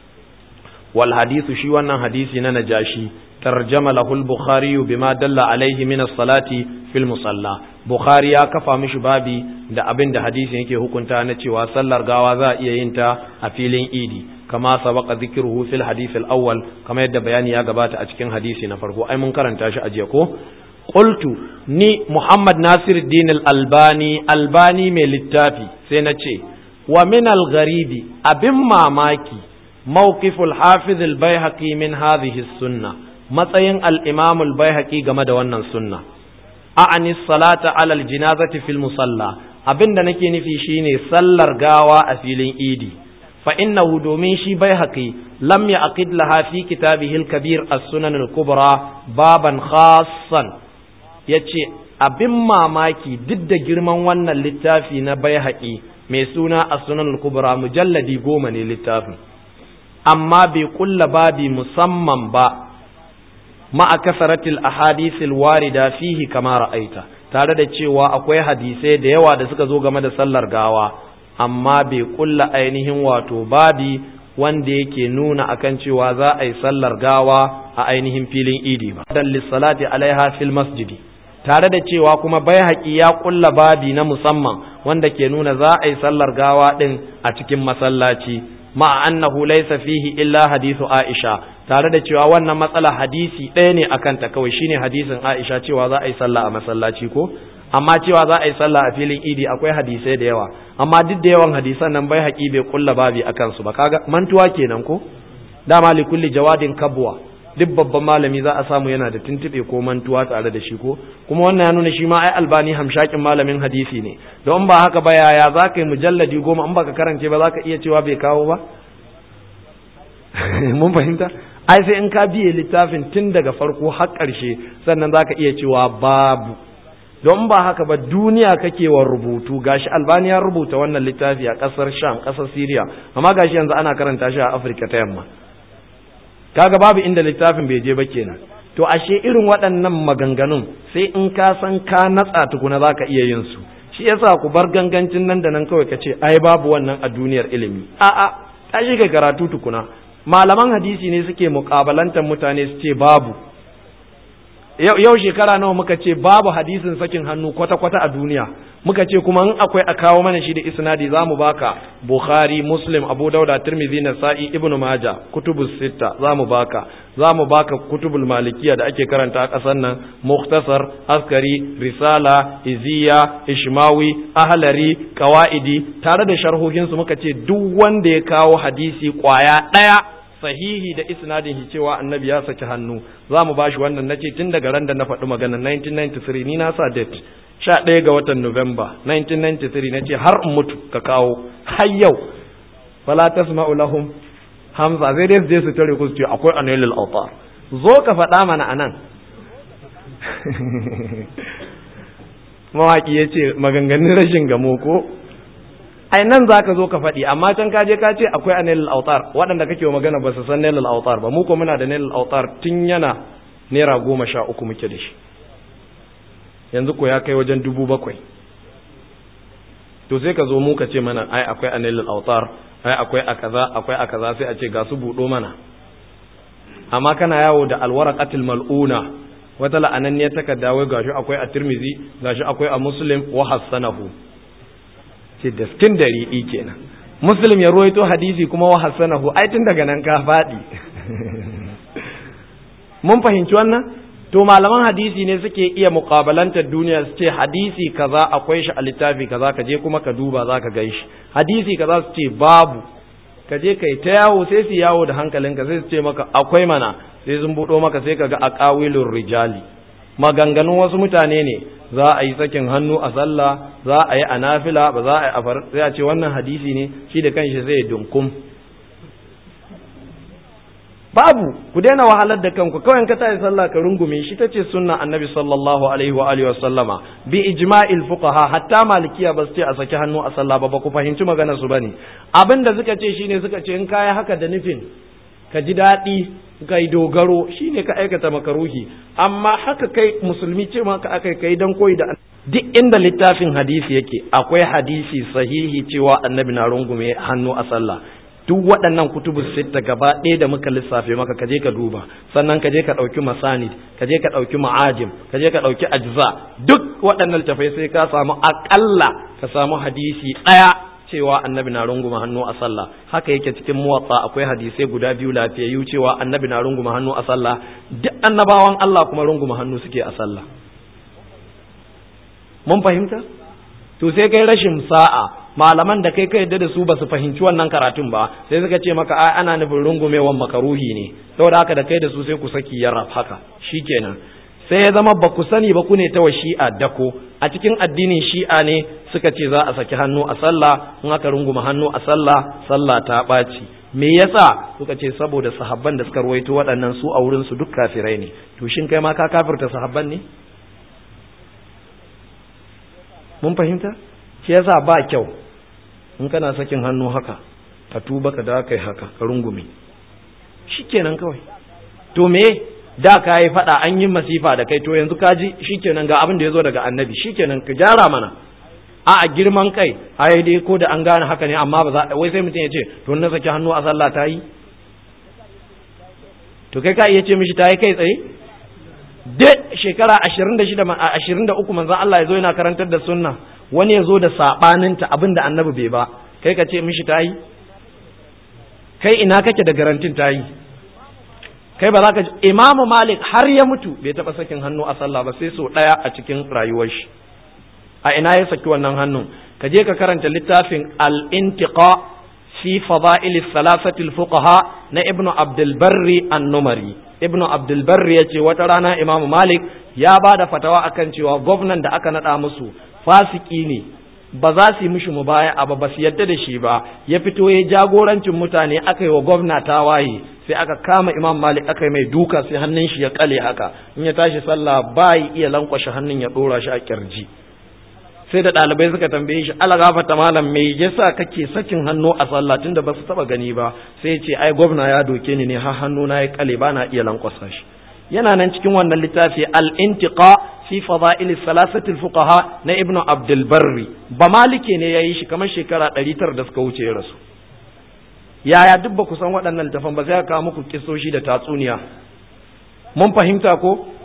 A: wal hadisu shi wannan hadisi na najashi tarjama lahul bukhari bima dalla alaihi min as-salati fil musalla bukhari ya kafa mishi babi da abin da hadisin yake hukunta na cewa sallar gawa za a iya yin ta a filin idi kama sabaqa dhikruhu fil hadith al awwal kama yadda bayani ya gabata a cikin hadisi na farko ai mun karanta shi a jiya ko qultu ni muhammad nasiruddin al albani albani mai littafi sai na ce wa min al gharibi abin mamaki mawqif al hafiz al baihaqi min hadhihi sunna matsayin al imam al baihaqi game da wannan sunna a'ani salata ala al janazati fil musalla abinda nake nufi shine sallar gawa a filin idi فإنه دومين شي بيهقي لم يعقد لها في كتابه الكبير السنن الكبرى بابا خاصا yace abin mamaki duk da girman wannan littafi na bai mai suna a sunan kubra mujalladi goma ne littafin amma bai kulla babi musamman ba ma'a kasaratil ahadithil warida fihi kama ra'aita tare da cewa akwai hadisai da yawa da suka zo game da sallar gawa amma bai kulla ainihin wato babi wanda yake nuna akan cewa za a yi sallar gawa a ainihin filin idi ba dan lissalati alaiha fil masjidi tare da cewa kuma bai haƙi ya kulla babi na musamman wanda ke nuna za a yi sallar gawa din a cikin masallaci ma annahu laysa fihi illa hadithu aisha tare da cewa wannan matsala hadisi ɗaya ne akan ta kawai shine hadisin aisha cewa za a yi sallah a masallaci ko amma cewa za a yi sallah a filin idi akwai hadisai da yawa amma duk da yawan hadisan nan bai haƙi bai kulla babi a kansu ba kaga mantuwa kenan ko dama li kulli jawadin kabwa duk babban malami za a samu yana da tuntube ko mantuwa tare da shi ko kuma wannan ya nuna shi ma ai albani hamshakin malamin hadisi ne don ba haka ba yaya za ka yi mujalladi goma in baka karance ba za ka iya cewa bai kawo ba mun fahimta ai sai in ka biye littafin tun daga farko har ƙarshe sannan za ka iya cewa babu don ba haka ba duniya kake wa rubutu gashi albani ya rubuta wannan littafi a kasar sham kasar syria amma gashi yanzu ana karanta shi a afirka ta yamma kaga babu inda littafin bai je ba kenan to ashe irin waɗannan maganganun sai in ka san ka natsa tukuna za ka iya yin su shi yasa ku bar gangancin nan da nan kawai ka ce ai babu wannan a duniyar ilimi a'a tashi ka karatu tukuna malaman hadisi ne suke muƙabalantar mutane su ce babu yau shekara nawa muka ce babu hadisin sakin hannu kwata-kwata a duniya muka ce kuma in akwai a kawo mana shi da isnadi za mu baka bukhari muslim abu dauda tirmidhi nasa'i ibnu maja kutubu sitta za mu baka za mu baka kutubul malikiya da ake karanta a ƙasar nan muktasar askari risala iziya ishmawi ahlari qawaidi tare da sharhohinsu muka ce duk wanda ya kawo hadisi kwaya ɗaya sahihi da isnadin shi cewa annabi ya saki hannu za mu bashi wannan na ce tun daga ran da na faɗi magana 1993 ni na sa date sha ɗaya ga watan Nuwamba 1993 na ce har in mutu ka kawo har yau fala tasma'u lahum hamza zai dai su je su tare ku su ce akwai anilul awtar zo ka faɗa mana anan mawaki ya ce maganganun rashin gamo ko ai nan za ka zo ka faɗi amma can ka je ka ce akwai a nailal autar waɗanda kake wa magana ba su san nailal autar ba mu ko muna da nailal autar tun yana naira goma sha uku muke da shi yanzu ko ya kai wajen dubu bakwai to sai ka zo mu ka ce mana ai akwai a nailal autar ai akwai a kaza akwai a kaza sai a ce ga su buɗo mana amma kana yawo da alwaraqatil mal'una wata la'ananniyar takarda wai gashi akwai a tirmizi gashi akwai a muslim wa hassanahu ce da skin dari'i kenan muslim ya ruwaito hadisi kuma wa hasanahu ai tun daga nan ka faɗi mun fahimci wannan to malaman hadisi ne suke iya muƙabalantar duniya su ce hadisi kaza akwai shi a littafi kaza ka je kuma ka duba za ka gan shi hadisi kaza su ce babu ka je kai ta yawo sai su yawo da hankalinka sai su ce maka akwai mana sai sun buɗo maka sai ka ga aqawilur rijali maganganun wasu mutane ne za a yi sakin hannu a sallah za a yi a nafila ba za a yi a far sai a ce wannan hadisi ne shi da kanshi zai dunkum babu ku daina wahalar da kanku kawai ka tayi sallah ka rungume shi tace sunna annabi sallallahu alaihi wa alihi wa sallama bi ijma'il fuqaha hatta malikiya ba su ce a saki hannu a sallah ba ba ku fahimci maganar su bane abin da suka ce shine suka ce in kai haka da nufin ka ji daɗi kai dogaro shine ka aikata makaruhi amma haka kai musulmi ce maka akai kai dan koyi da duk inda littafin hadisi yake akwai hadisi sahihi cewa annabi na rungume hannu a sallah duk waɗannan kutubu sitta gaba ɗaya da muka lissafe maka kaje ka duba sannan kaje ka ɗauki masanid kaje ka ɗauki ma'ajim kaje ka ɗauki ajza duk waɗannan littafai sai ka samu aƙalla ka samu hadisi ɗaya cewa annabi na runguma hannu a sallah haka yake cikin muwatsa akwai hadisai guda biyu lafiyayyu cewa annabi na runguma hannu a sallah duk annabawan Allah kuma runguma hannu suke a sallah mun fahimta to sai kai rashin sa'a malaman da kai ka yadda da su ba su fahimci wannan karatun ba sai suka ce maka ai ana nufin rungumewan makaruhi ne saboda haka da kai da su sai ku saki yarraf haka shikenan sai ya zama ba ku sani ba ku ne ta wa shi'a dako a cikin addinin shi'a ne suka ce za a saki hannu a sallah in aka runguma hannu a sallah sallah ta ɓaci me yasa suka ce saboda sahabban da suka ruwaito waɗannan su a wurin su duk kafirai ne to shin kai ma ka kafirta sahabban ne mun fahimta shi yasa ba kyau in kana sakin hannu haka ka tuba ka da kai haka ka rungume shikenan kawai to me da ka yi faɗa an yi masifa da kai to yanzu ka ji shikenan ga abin da ya zo daga annabi shikenan ka gyara mana a a girman kai ai dai ko da an gane haka ne amma ba za wai sai mutum ya ce to na saki hannu a sallah ta yi to kai ka iya ce mishi ta yi kai tsaye duk shekara ashirin da shida ashirin da uku manzan Allah ya zo yana karantar da sunna wani ya zo da saɓaninta abin da annabi bai ba kai ka ce mishi ta yi kai ina kake da garantin ta yi kai ba za ka imamu malik har ya mutu bai taɓa sakin hannu a sallah ba sai so ɗaya a cikin rayuwar shi a ina ya saki wannan hannun ka je ka karanta littafin al-intiqa fi fada'il salasati al-fuqaha na ibnu abdul barri an-numari ibnu abdul barri yace wata rana imamu malik ya ba da fatawa akan cewa gwamnan da aka nada musu fasiki ne ba za su yi mishi mubaya ba ba su yadda da shi ba ya fito ya jagorancin mutane aka yi wa gwamna tawaye sai aka kama imam malik aka yi mai duka sai hannun shi ya kale haka in ya tashi sallah ba iya lankwashe hannun ya dora shi a kirji sai da ɗalibai suka tambaye shi ala gafata malam me yasa kake sakin hannu a sallah tunda ba su taba gani ba sai ya ce ai gwamna ya doke ni ne har hannu na ya kale ba na iya lankwasa shi yana nan cikin wannan littafi al-intiqa fi fada'il salasati al-fuqaha na ibnu abdul barri ba malike ne yayi shi kamar shekara 900 da suka wuce ya rasu yaya duk ba ku san waɗannan littafan ba sai ka kawo muku kisoshi da tatsuniya mun fahimta ko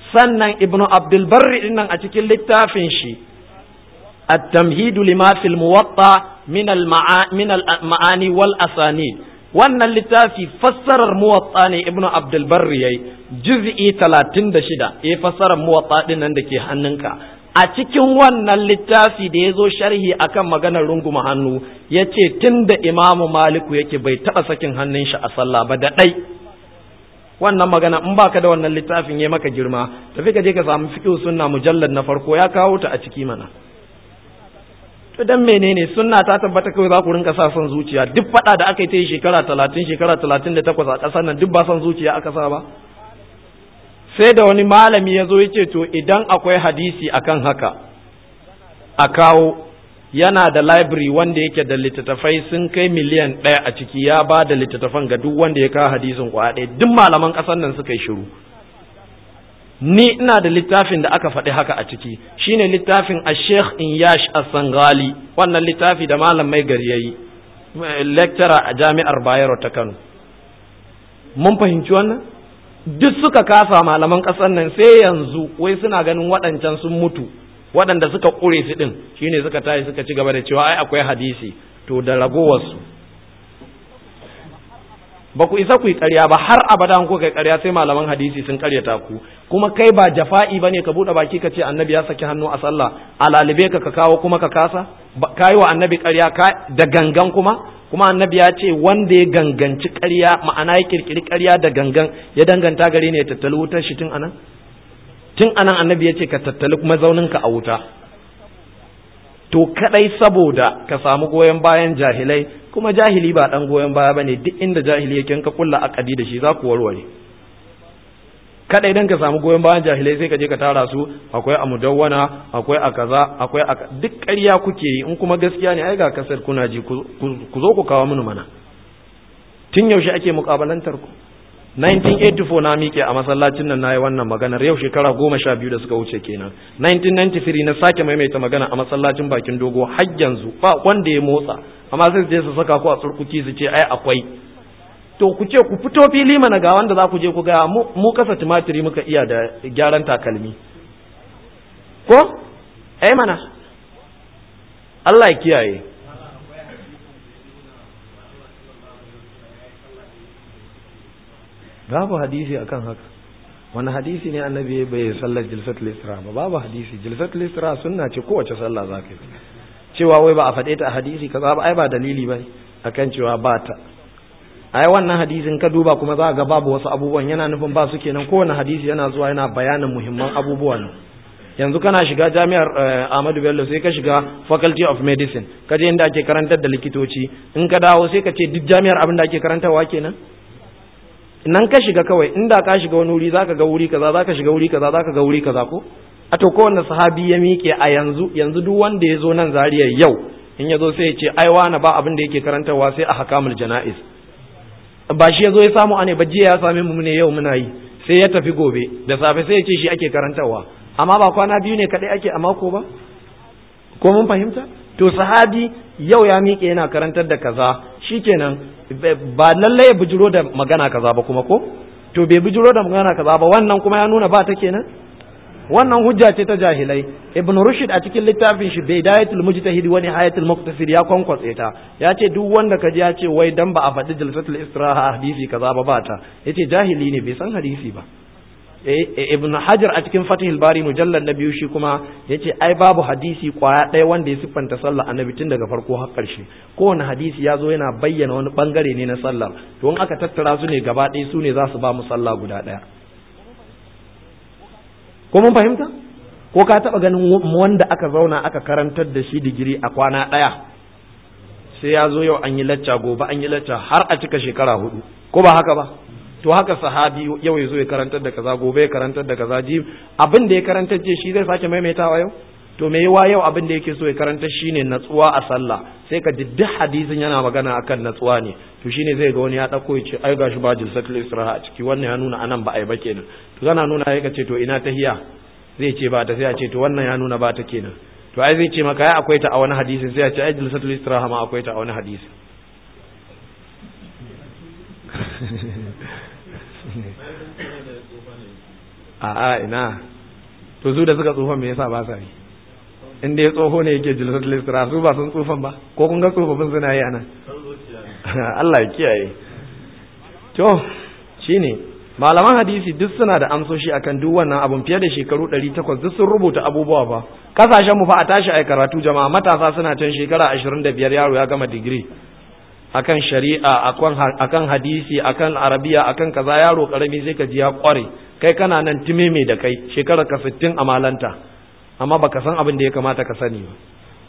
A: sannan ibnu abdul barri dinnan a cikin littafin shi التمهيد لما في الموطأ من من المعاني والأسانيد wannan littafi fassarar muwatta ne ibnu abdul barri yayi juz'i 36 ya fassarar muwatta din nan da ke hannunka a cikin wannan littafi da ya zo sharhi akan maganar runguma hannu ya ce tun da imamu maliku yake bai taɓa sakin hannun shi a sallah ba da ɗai wannan magana in baka da wannan littafin ya maka girma tafi ka je ka samu fiqh sunna mujallad na farko ya kawo ta a ciki mana to dan menene sunna ta tabbata kawai za ku rinka sa son zuciya duk fada da aka yi ta yi shekara talatin shekara talatin da takwas a ƙasar nan duk ba son zuciya aka sa ba sai da wani malami ya zo ya ce to idan akwai hadisi akan haka a kawo yana da library wanda yake da littattafai sun kai miliyan ɗaya a ciki ya ba da littattafan ga duk wanda ya kawo hadisin kwa ɗaya duk malaman ƙasar nan suka yi shiru ni ina da littafin da aka faɗi haka a ciki shine littafin a sheikh inyash as-sangali wannan littafi da malam mai gari yayi lecturer a jami'ar bayero ta kano mun fahimci wannan duk suka kasa malaman ƙasar nan sai yanzu wai suna ganin waɗancan sun mutu waɗanda suka ƙure su ɗin shine suka tashi suka ci gaba da cewa ai akwai hadisi to da ragowarsu ba ku isa ku yi ƙarya ba har abada an kuka yi ƙarya sai malaman hadisi sun ƙaryata ku kuma kai ba jafa'i bane ka buɗe baki ka ce annabi ya saki hannu a sallah a lalibe ka ka kawo kuma ka kasa ka yi wa annabi ƙarya da gangan kuma kuma annabi ya ce wanda ya ganganci ƙarya ma'ana ya kirkiri ƙarya da gangan ya danganta gare ne ya tattali wutar shi tun anan tun anan annabi ya ce ka tattali kuma zauninka a wuta to kadai saboda ka samu goyon bayan jahilai kuma jahili ba dan goyon baya bane duk inda jahili yake ka kulla akadi da shi za ku warware kadai dan ka samu goyon bayan jahilai sai ka je ka tara su akwai a mudawwana akwai a kaza akwai a duk ƙarya kuke yi in kuma gaskiya ne ai ga kasar kuna ji ku zo ku kawo mini mana tun yaushe ake mukabalantar ku 1984 na miƙe a masallacin nan nayi wannan maganar yau shekara goma sha biyu da suka wuce kenan 1993 na sake maimaita magana a masallacin bakin dogo har yanzu ba wanda ya motsa amma sai su je su saka ku a tsurkuki su ce ai akwai to ku ce ku fito fili mana ga wanda za ku je ku ga mu kasa tumatiri muka iya da gyaran takalmi ko ai mana Allah ya kiyaye babu hadisi akan haka wani hadisi ne annabi bai sallar jilsatul isra ba babu hadisi jilsatul isra sunna ce kowace sallah za ka yi cewa wai ba a faɗe ta a hadisi kaza ba ai ba dalili ba akan cewa ba ta ai wannan hadisin ka duba kuma za ga babu wasu abubuwan yana nufin ba su kenan kowane hadisi yana zuwa yana bayanin muhimman abubuwa ne yanzu kana shiga jami'ar Ahmadu Bello sai ka shiga Faculty of Medicine ka je inda ake karantar da likitoci in ka dawo sai ka ce duk jami'ar abin da ake karantarwa kenan nan ka shiga kawai inda ka shiga wani wuri zaka ga wuri kaza zaka shiga wuri kaza zaka ga wuri kaza ko a to kowanne sahabi ya miƙe a yanzu yanzu duk wanda ya zo nan zariya yau in ya zo sai ya ce ai wani ba abin da yake karantarwa sai a hakamul jana'iz ba shi ya zo ya samu ane ba jiya ya same mu ne yau muna yi sai ya tafi gobe da safe sai ya ce shi ake karantarwa amma ba kwana biyu ne kadai ake a mako ba ko mun fahimta to sahabi yau ya miƙe yana karantar da kaza shikenan ba lallai ya bujiro da magana kaza ba kuma ko to bai bujiro da magana kaza ba wannan kuma ya nuna ba ta kenan wannan hujja ce ta jahilai ibn rushd a cikin littafin shi bidayatul mujtahid wa nihayatul muqtasid ya kwankwatse ta ya ce duk wanda ka ji ya ce wai dan ba a faɗi jalsatul istiraha hadisi kaza ba ba ta yace jahili ne bai san hadisi ba ibn hajar a cikin fatihul bari mujallal na biyu shi kuma yace ai babu hadisi kwaya ɗaya wanda ya siffanta sallah annabi tun daga farko har ƙarshe kowane hadisi ya zo yana bayyana wani bangare ne na sallar to in aka tattara su ne gaba ɗaya su ne za su ba mu sallah guda ɗaya ko mun fahimta ko ka taɓa ganin wanda aka zauna aka karantar da shi digiri a kwana ɗaya sai ya zo yau an yi lacca gobe an yi lacca har a cika shekara hudu ko ba haka ba to haka sahabi yau ya zo ya karantar da kaza gobe ya karantar da kaza ji abin da ya karantar ce shi zai sake maimaitawa yau to me yawa yau abin da yake so ya karanta shine natsuwa a sallah sai ka ji duk hadisin yana magana akan natsuwa ne to shine zai ga wani ya dauko ya ce ai gashi ba jilsatul istiraha a ciki wannan ya nuna anan ba ai ba kenan to kana nuna sai ka ce to ina tahiya zai ce ba ta sai a ce to wannan ya nuna ba ta kenan to ai zai ce maka ai akwai ta a wani hadisi sai a ce ai jilsatul istiraha ma akwai ta a wani hadisi a a ina to su da suka tsufan me yasa ba sa yi in dai tsoho ne yake jilsatul istira su ba sun tsufan ba ko kun ga tsofaffin suna yi anan Allah ya kiyaye to shine malaman hadisi duk suna da amsoshi akan duk wannan abun fiye da shekaru 800 duk sun rubuta abubuwa fa kasashen mu fa a tashi ai karatu jama'a matasa suna can shekara 25 yaro ya gama digiri akan shari'a akan akan hadisi akan arabiya akan kaza yaro karami sai ka ji ya kware kai kana nan timeme da kai shekara ka 60 a malanta amma baka san abin da ya kamata ka sani ba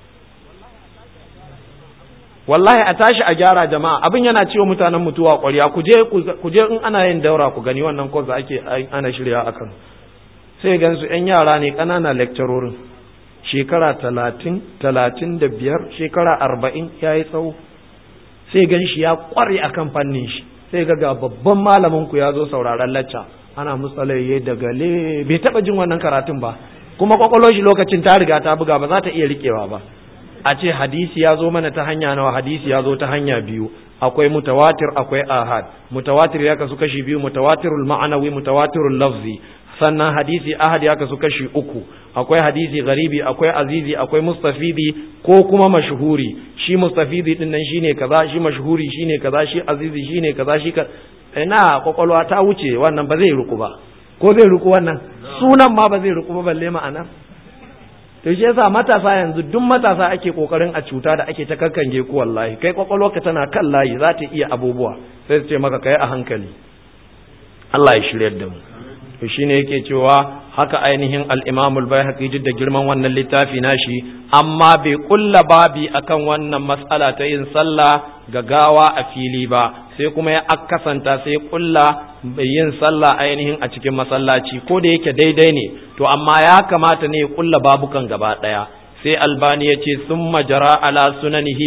A: wallahi a tashi a gyara jama'a abin yana cewa mutanen mutuwa ƙwarya ku je ku je in ana yin daura ku gani wannan course da ake ana shirya akan sai gan su ƴan yara ne ƙanana lecturorin shekara talatin talatin da biyar shekara arba'in ya yi tsawo sai gan shi ya ƙware akan fannin shi sai ga ga babban malamin ku ya zo sauraron lacca ana musalaye da gale bai taɓa jin wannan karatun ba kuma kwakwalwar shi lokacin ta riga ta buga ba za ta iya riƙewa ba a ce hadisi ya zo mana ta hanya nawa hadisi ya zo ta hanya biyu akwai mutawatir akwai ahad mutawatir ya kasu kashi biyu mutawatirul ma'anawi mutawatirul lafzi sannan hadisi ahad ya kasu kashi uku akwai hadisi garibi akwai azizi akwai mustafidi ko kuma mashhuri shi mustafidi din nan shine kaza shi mashhuri shine kaza shi azizi shine kaza shi ka ina kwakwalwa ta wuce wannan ba zai ruku ba ko zai ruku wannan sunan ma ba zai ruku ba balle ma'ana to shi yasa matasa yanzu duk matasa ake kokarin a cuta da ake ta kakkange ku wallahi kai kwakwalwarka tana kan layi za ta iya abubuwa sai su ce maka kai a hankali Allah ya shiryar da mu to shine yake cewa haka ainihin al-Imam al-Baihaqi duk da girman wannan littafi nashi amma bai kulla babi akan wannan mas'ala ta yin sallah ga gawa a fili ba sai kuma ya akasanta sai kulla yin sallah ainihin a cikin masallaci ko da yake daidai ne to amma ya kamata ne ya kulla babukan gaba daya sai albani ya ce sun majara ala sunanihi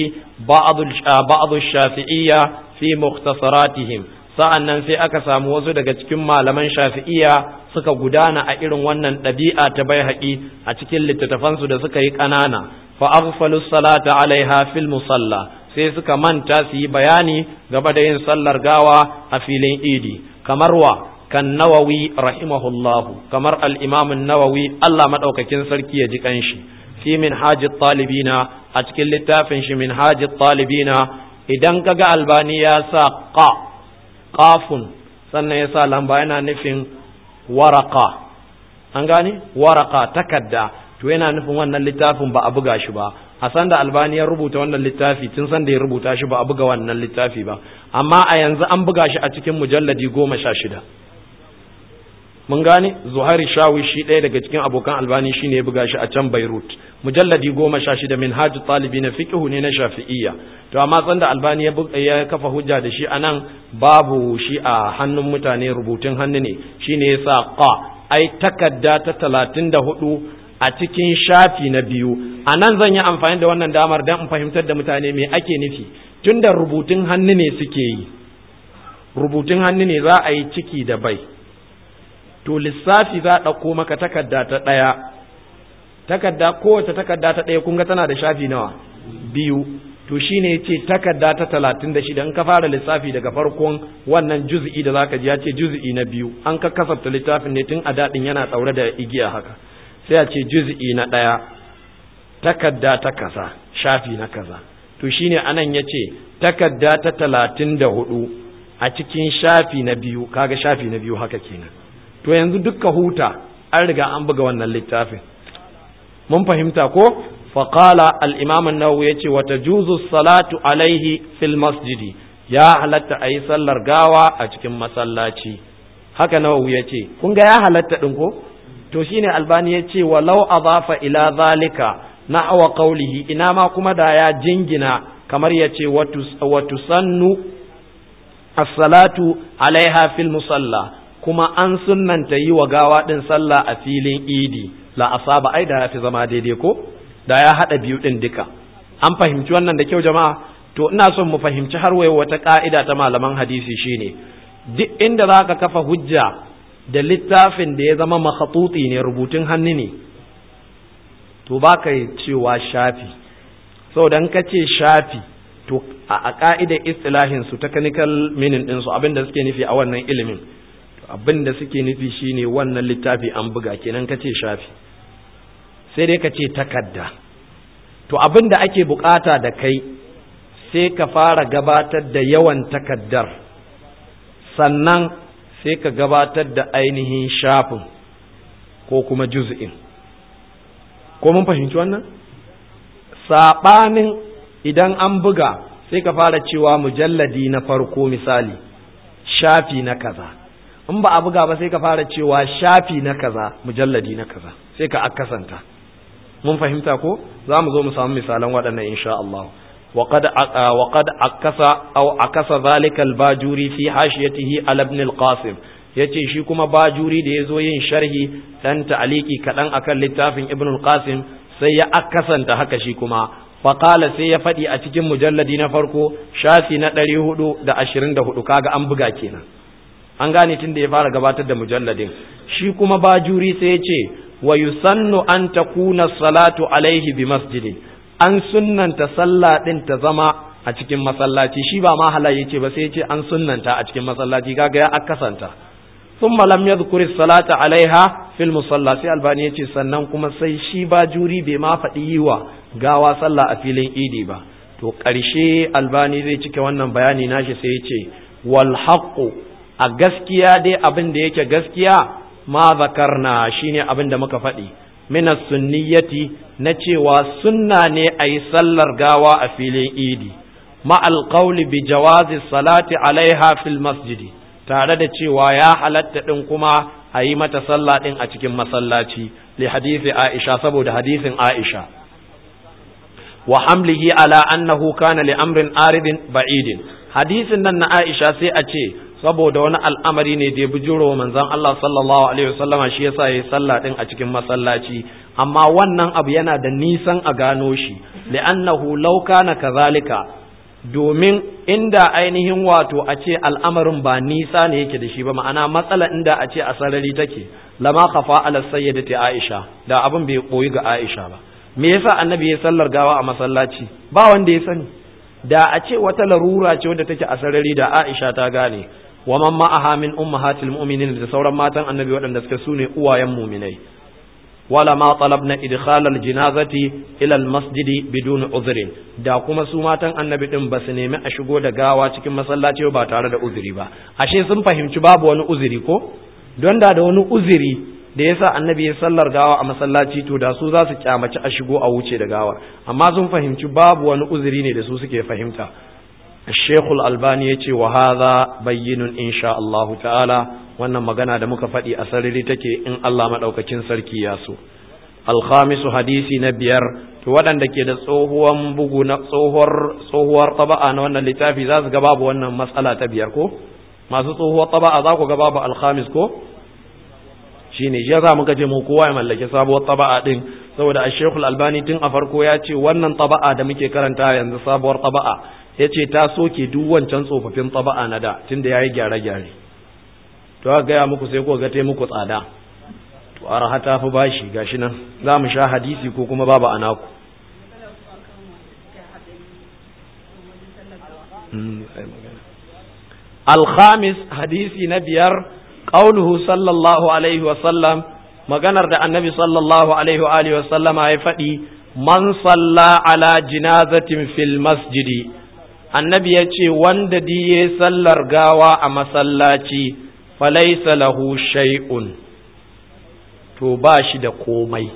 A: ba'adu shafi'iyya fi mukhtasaratihim sa'an nan sai aka samu wasu daga cikin malaman shafi'iyya suka gudana a irin wannan ɗabi'a ta bai haƙi a cikin littattafansu da suka yi ƙanana fa aghfalu salata alaiha fil musalla sai suka manta su yi bayani game da yin sallar gawa a filin idi kamar wa kan nawawi rahimahullahu kamar al-imam nawawi Allah madaukakin sarki ya ji kanshi fi min hajit talibina a cikin littafin shi min hajit talibina idan kaga albani ya sa qa qafun sannan ya sa lamba yana nufin waraka an gane waraka takadda to yana nufin wannan littafin ba a buga shi ba a san da albani ya rubuta wannan littafi tun san da ya rubuta shi ba a buga wannan littafi ba amma a yanzu an buga shi a cikin mujalladi goma sha shida mun gane zuhairi shawi shi ɗaya daga cikin abokan albani shi ne ya buga shi a can beirut mujalladi goma sha shida min hajji talibi na fiƙihu ne na shafi'iyya to amma san da albani ya kafa hujja da shi a nan babu shi a hannun mutane rubutun hannu ne shi ne ya sa ƙa ai takarda ta talatin da hudu a cikin shafi na biyu a nan zan yi amfani da wannan damar don in fahimtar da mutane me ake nufi tun da rubutun hannu ne suke yi rubutun hannu ne za a yi ciki da bai to lissafi za a ɗauko maka takarda ta ɗaya takarda kowace takarda ta ɗaya kun ga tana da shafi nawa biyu to shine ya ce takarda ta talatin da shida in ka fara lissafi daga farkon wannan juz'i da zaka ji ya ce juz'i na biyu an ka kasafta littafin ne tun a daɗin yana ɗaure da igiya haka sai a ce juz'i na ɗaya takarda ta kaza shafi na kaza to shine anan ya ce takarda ta talatin da hudu a cikin shafi na biyu kaga shafi na biyu haka kenan to yanzu dukka huta an riga an buga wannan littafin mun fahimta ko faƙala al'imam nawawi ya ce wata juzu salatu alaihi fil masjidi ya halatta a yi sallar gawa a cikin masallaci haka nawawi ya ce kun ga ya halatta ɗin ko to shine albani ya ce walau azafa ila zalika na awa qaulihi ina ma kuma da ya jingina kamar ya ce watu sannu as-salatu alaiha fil musalla kuma an sunnanta yi wa gawa ɗin sallah a filin idi la asaba ai da ya fi zama daidai ko da ya haɗa biyu ɗin duka an fahimci wannan da kyau jama'a to ina son mu fahimci har wayo wata ƙa'ida ta malaman hadisi shine duk inda za ka kafa hujja da littafin da ya zama makhatuti ne rubutun hannu ne to ba ka cewa shafi saboda ka ce shafi to a ƙa'idar istilahin su technical meaning ɗinsu abin da suke nufi a wannan ilimin abin da suke nufi shine wannan littafi an buga kenan kace shafi sai dai kace takadda to abin da ake bukata da kai sai ka fara gabatar da yawan takaddar sannan sai ka gabatar da ainihin shafin ko kuma juz'in ko mun fahimci wannan saɓanin idan an buga sai ka fara cewa mujalladi na farko misali shafi na kaza in ba a buga ba sai ka fara cewa shafi na kaza mujalladi na kaza sai ka akasanta mun fahimta ko za mu zo mu samu misalan waɗannan insha Allah وقد وقد عكس او عكس ذلك الباجوري في حاشيته على ابن القاسم yace shi kuma bajuri da yazo yin sharhi dan ta'aliki kadan akan littafin ibn al-qasim sai ya akasanta haka shi kuma faqala sai ya fadi a cikin mujalladi na farko shafi na 424 kaga an buga kenan an gane tunda ya fara gabatar da mujalladin shi kuma bajuri sai ya ce wa yusannu an takuna salatu alaihi bi masjidin an sunnanta sallah din ta zama a cikin masallaci shi ba ma halaye ce ba sai ce an sunnanta a cikin masallaci kaga ya akasanta thumma lam yadhkuri salata alaiha fil musalla sai albani yace sannan kuma sai shi ba juri bai ma faɗi yiwa gawa sallah a filin idi ba to ƙarshe albani zai cike wannan bayani nashi sai yace wal haqqu a gaskiya dai abin da yake gaskiya ma zakarna shine abin da muka faɗi min sunniyati na cewa sunna ne a yi sallar gawa a filin idi ma'al qawli bi jawazi salati alaiha fil masjidi tare da cewa ya halatta din kuma a yi mata sallah din a cikin masallaci li hadisi Aisha saboda hadisin Aisha wa hamlihi ala annahu kana li amrin aridin ba'idin hadisin nan na Aisha sai a ce saboda wani al'amari ne da ya bujuro wa manzon Allah sallallahu alaihi wasallama shi yasa yayi sallah din a cikin masallaci amma wannan abu yana da nisan a gano shi li'annahu law kana kazalika domin inda ainihin wato a ce al'amarin ba nisa ne yake da shi ba ma'ana matsala inda a ce a sarari take lama khafa ala sayyidati Aisha da abin bai koyi ga Aisha ba me yasa annabi ya sallar gawa a masallaci ba wanda ya sani da a ce wata larura ce wadda take a sarari da Aisha ta gane wa man ma'aha min ummahatil mu'minin da sauran matan annabi waɗanda suka sune uwayen mu'minai wala ma talabna idkhal al janazati ila al masjid bidun uzrin da kuma su matan annabi din ba su nemi a shigo da gawa cikin masallaci ba tare da uzuri ba ashe sun fahimci babu wani uzuri ko don da da wani uzuri da yasa annabi ya sallar gawa a masallaci to da su za su kyamaci a shigo a wuce da gawar amma sun fahimci babu wani uzuri ne da su suke fahimta الشيخ الألباني يتي وهذا بين إن شاء الله تعالى wannan magana da muka faɗi a sarari take in Allah maɗaukacin sarki ya so alkhamisu hadisi na biyar to waɗanda ke da tsohuwan bugu na tsohuwar tsohuwar taba'a na wannan littafi za su ga babu wannan matsala ta biyar ko masu tsohuwar taba'a za ku ga babu alkhamis ko shine ya za muka je mu kowa ya mallaki sabuwar taba'a din saboda a shekul albani tun a farko ya ce wannan taba'a da muke karanta yanzu sabuwar taba'a ya ce ta soke duk wancan tsofaffin taba'a na da tun da ya yi gyare-gyare to aka gaya muku sai ko ga muku tsada to araha ta fi bashi gashi nan za mu sha hadisi ko kuma babu anaku alhamis hadisi na biyar qauluhu sallallahu alaihi wasallam maganar da annabi sallallahu alaihi wa alihi wasallama ya faɗi man salla ala jinazatin fil masjidi annabi ya ce wanda diye sallar gawa a masallaci falaisa lahu shay'un to ba shi da komai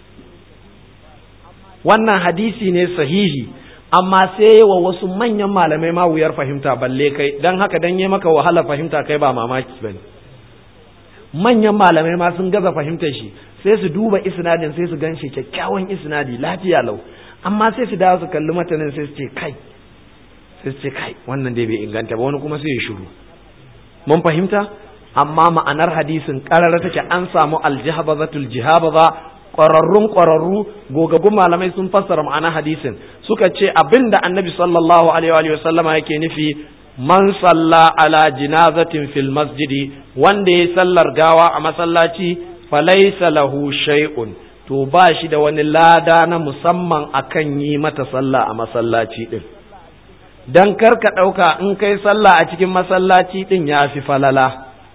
A: wannan hadisi ne sahihi amma sai wa wasu manyan malamai ma wuyar fahimta balle kai don haka don yi maka wahala fahimta kai ba mamaki bane manyan malamai ma sun gaza fahimtar shi sai su duba isnadin sai su gan shi kyakkyawan isnadi lafiya lau amma sai su dawo su kalli matanin sai su ce kai sai su ce kai wannan dai bai inganta ba wani kuma sai ya shiru mun fahimta amma ma'anar hadisin karara take an samu aljihabazatul jihabaza ƙwararrun ƙwararru gogagun malamai sun fassara ma'anar hadisin suka ce abinda annabi sallallahu alaihi wa sallama yake nufi man salla ala jinazatin fil masjidi wanda ya sallar gawa a masallaci falaisa lahu shay'un to ba shi da wani lada na musamman akan yi mata sallah a masallaci din dan karka ɗauka in kai sallah a cikin masallaci din ya fi falala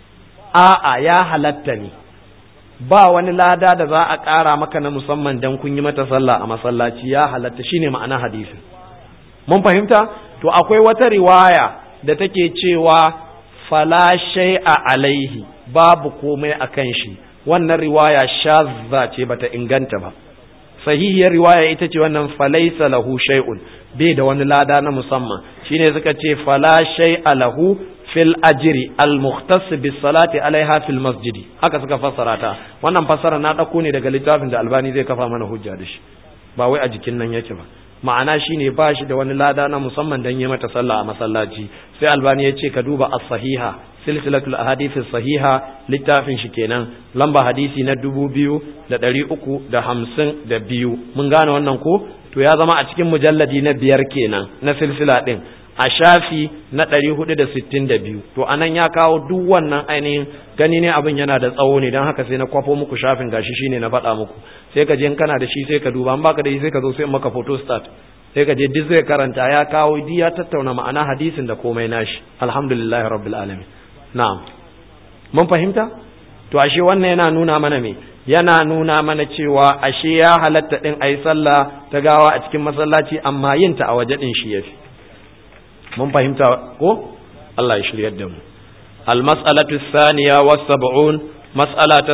A: a'a ya halatta ne ba wani lada da za a ƙara maka na musamman dan kun yi mata sallah a masallaci ya halatta shine ma'ana hadisin mun fahimta to akwai wata riwaya da take cewa fala shay'a alaihi babu komai akan shi wannan riwaya shazza ce bata inganta ba sahihiyar riwaya ita ce wannan falaisa lahu shay'un bai da wani lada na musamman shine suka ce fala shay'a lahu fil ajri al mukhtas bis salati alaiha fil masjidi haka suka fassara ta wannan fassara na dauko ne daga littafin da albani zai kafa mana hujja da shi ba wai a jikin nan yake ba ma'ana shine ba shi da wani lada na musamman dan yi mata sallah a masallaci sai albani ya ce ka duba as-sahiha silsilatul ahadith sahiha littafin shi kenan lamba hadisi na dubu biyu da ɗari uku da hamsin da biyu mun gane wannan ko to ya zama a cikin mujalladi na biyar kenan na silsila ɗin a shafi na ɗari hudu da sittin da biyu to anan ya kawo duk wannan ainihin gani ne abin yana da tsawo ne don haka sai na kwafo muku shafin gashi shine na faɗa muku sai ka je in kana da shi sai ka duba in baka da shi sai ka zo sai maka photo start sai ka je duk zai karanta ya kawo duk ya tattauna ma'ana hadisin da komai nashi alhamdulillahi rabbil alamin na'am mun fahimta to ashe wannan yana nuna mana me yana nuna mana cewa ashe ya halatta din ayi sallah ta gawa a cikin masallaci amma yin ta a waje din shi yafi mun fahimta ko Allah ya shiryar da mu al-mas'alatu ath-thaniya was-sab'un mas'ala ta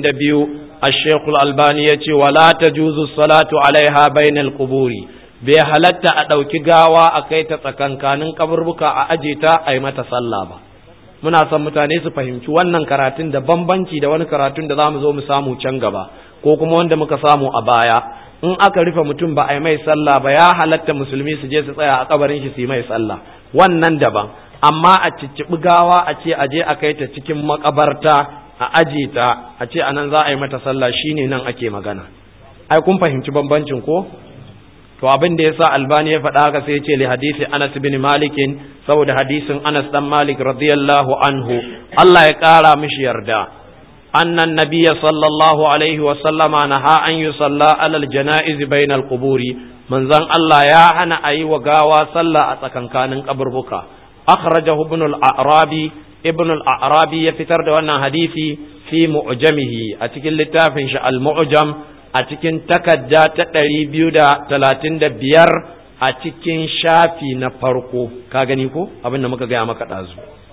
A: 72 الشيخ الألباني يتي ولا تجوز الصلاة عليها بين القبور bai halatta a ɗauki gawa a kai ta tsakankanin kaburbuka a aje ta a yi mata sallah ba muna son mutane su fahimci wannan karatun da bambanci da wani karatun da za mu zo mu samu can gaba ko kuma wanda muka samu a baya in aka rufe mutum ba a yi mai sallah ba ya halatta musulmi su je su tsaya a kabarin shi su yi mai sallah wannan daban amma a cicciɓi gawa a ce a je a kai ta cikin makabarta a aje ta a ce anan za a yi mata sallah shine nan ake magana ai kun fahimci bambancin ko to abin da yasa albani ya faɗa haka sai ya ce li hadisi Anas bin Malik saboda hadisin Anas dan Malik radiyallahu anhu Allah ya ƙara mishi yarda annan nabiyya sallallahu alaihi wa sallama naha an yusalla alal janaiz bainal quburi manzon Allah ya hana ayi wa gawa sallah a tsakankanin kaburbuka akhrajahu ibn al-a'rabi ibn al-a'rabi ya fitar da wannan hadisi fi mu'jamihi a cikin littafin shi al-mu'jam a cikin takadda ta ɗari biyu da talatin da biyar a cikin shafi na farko ka gani ko abin da muka gaya maka ɗazu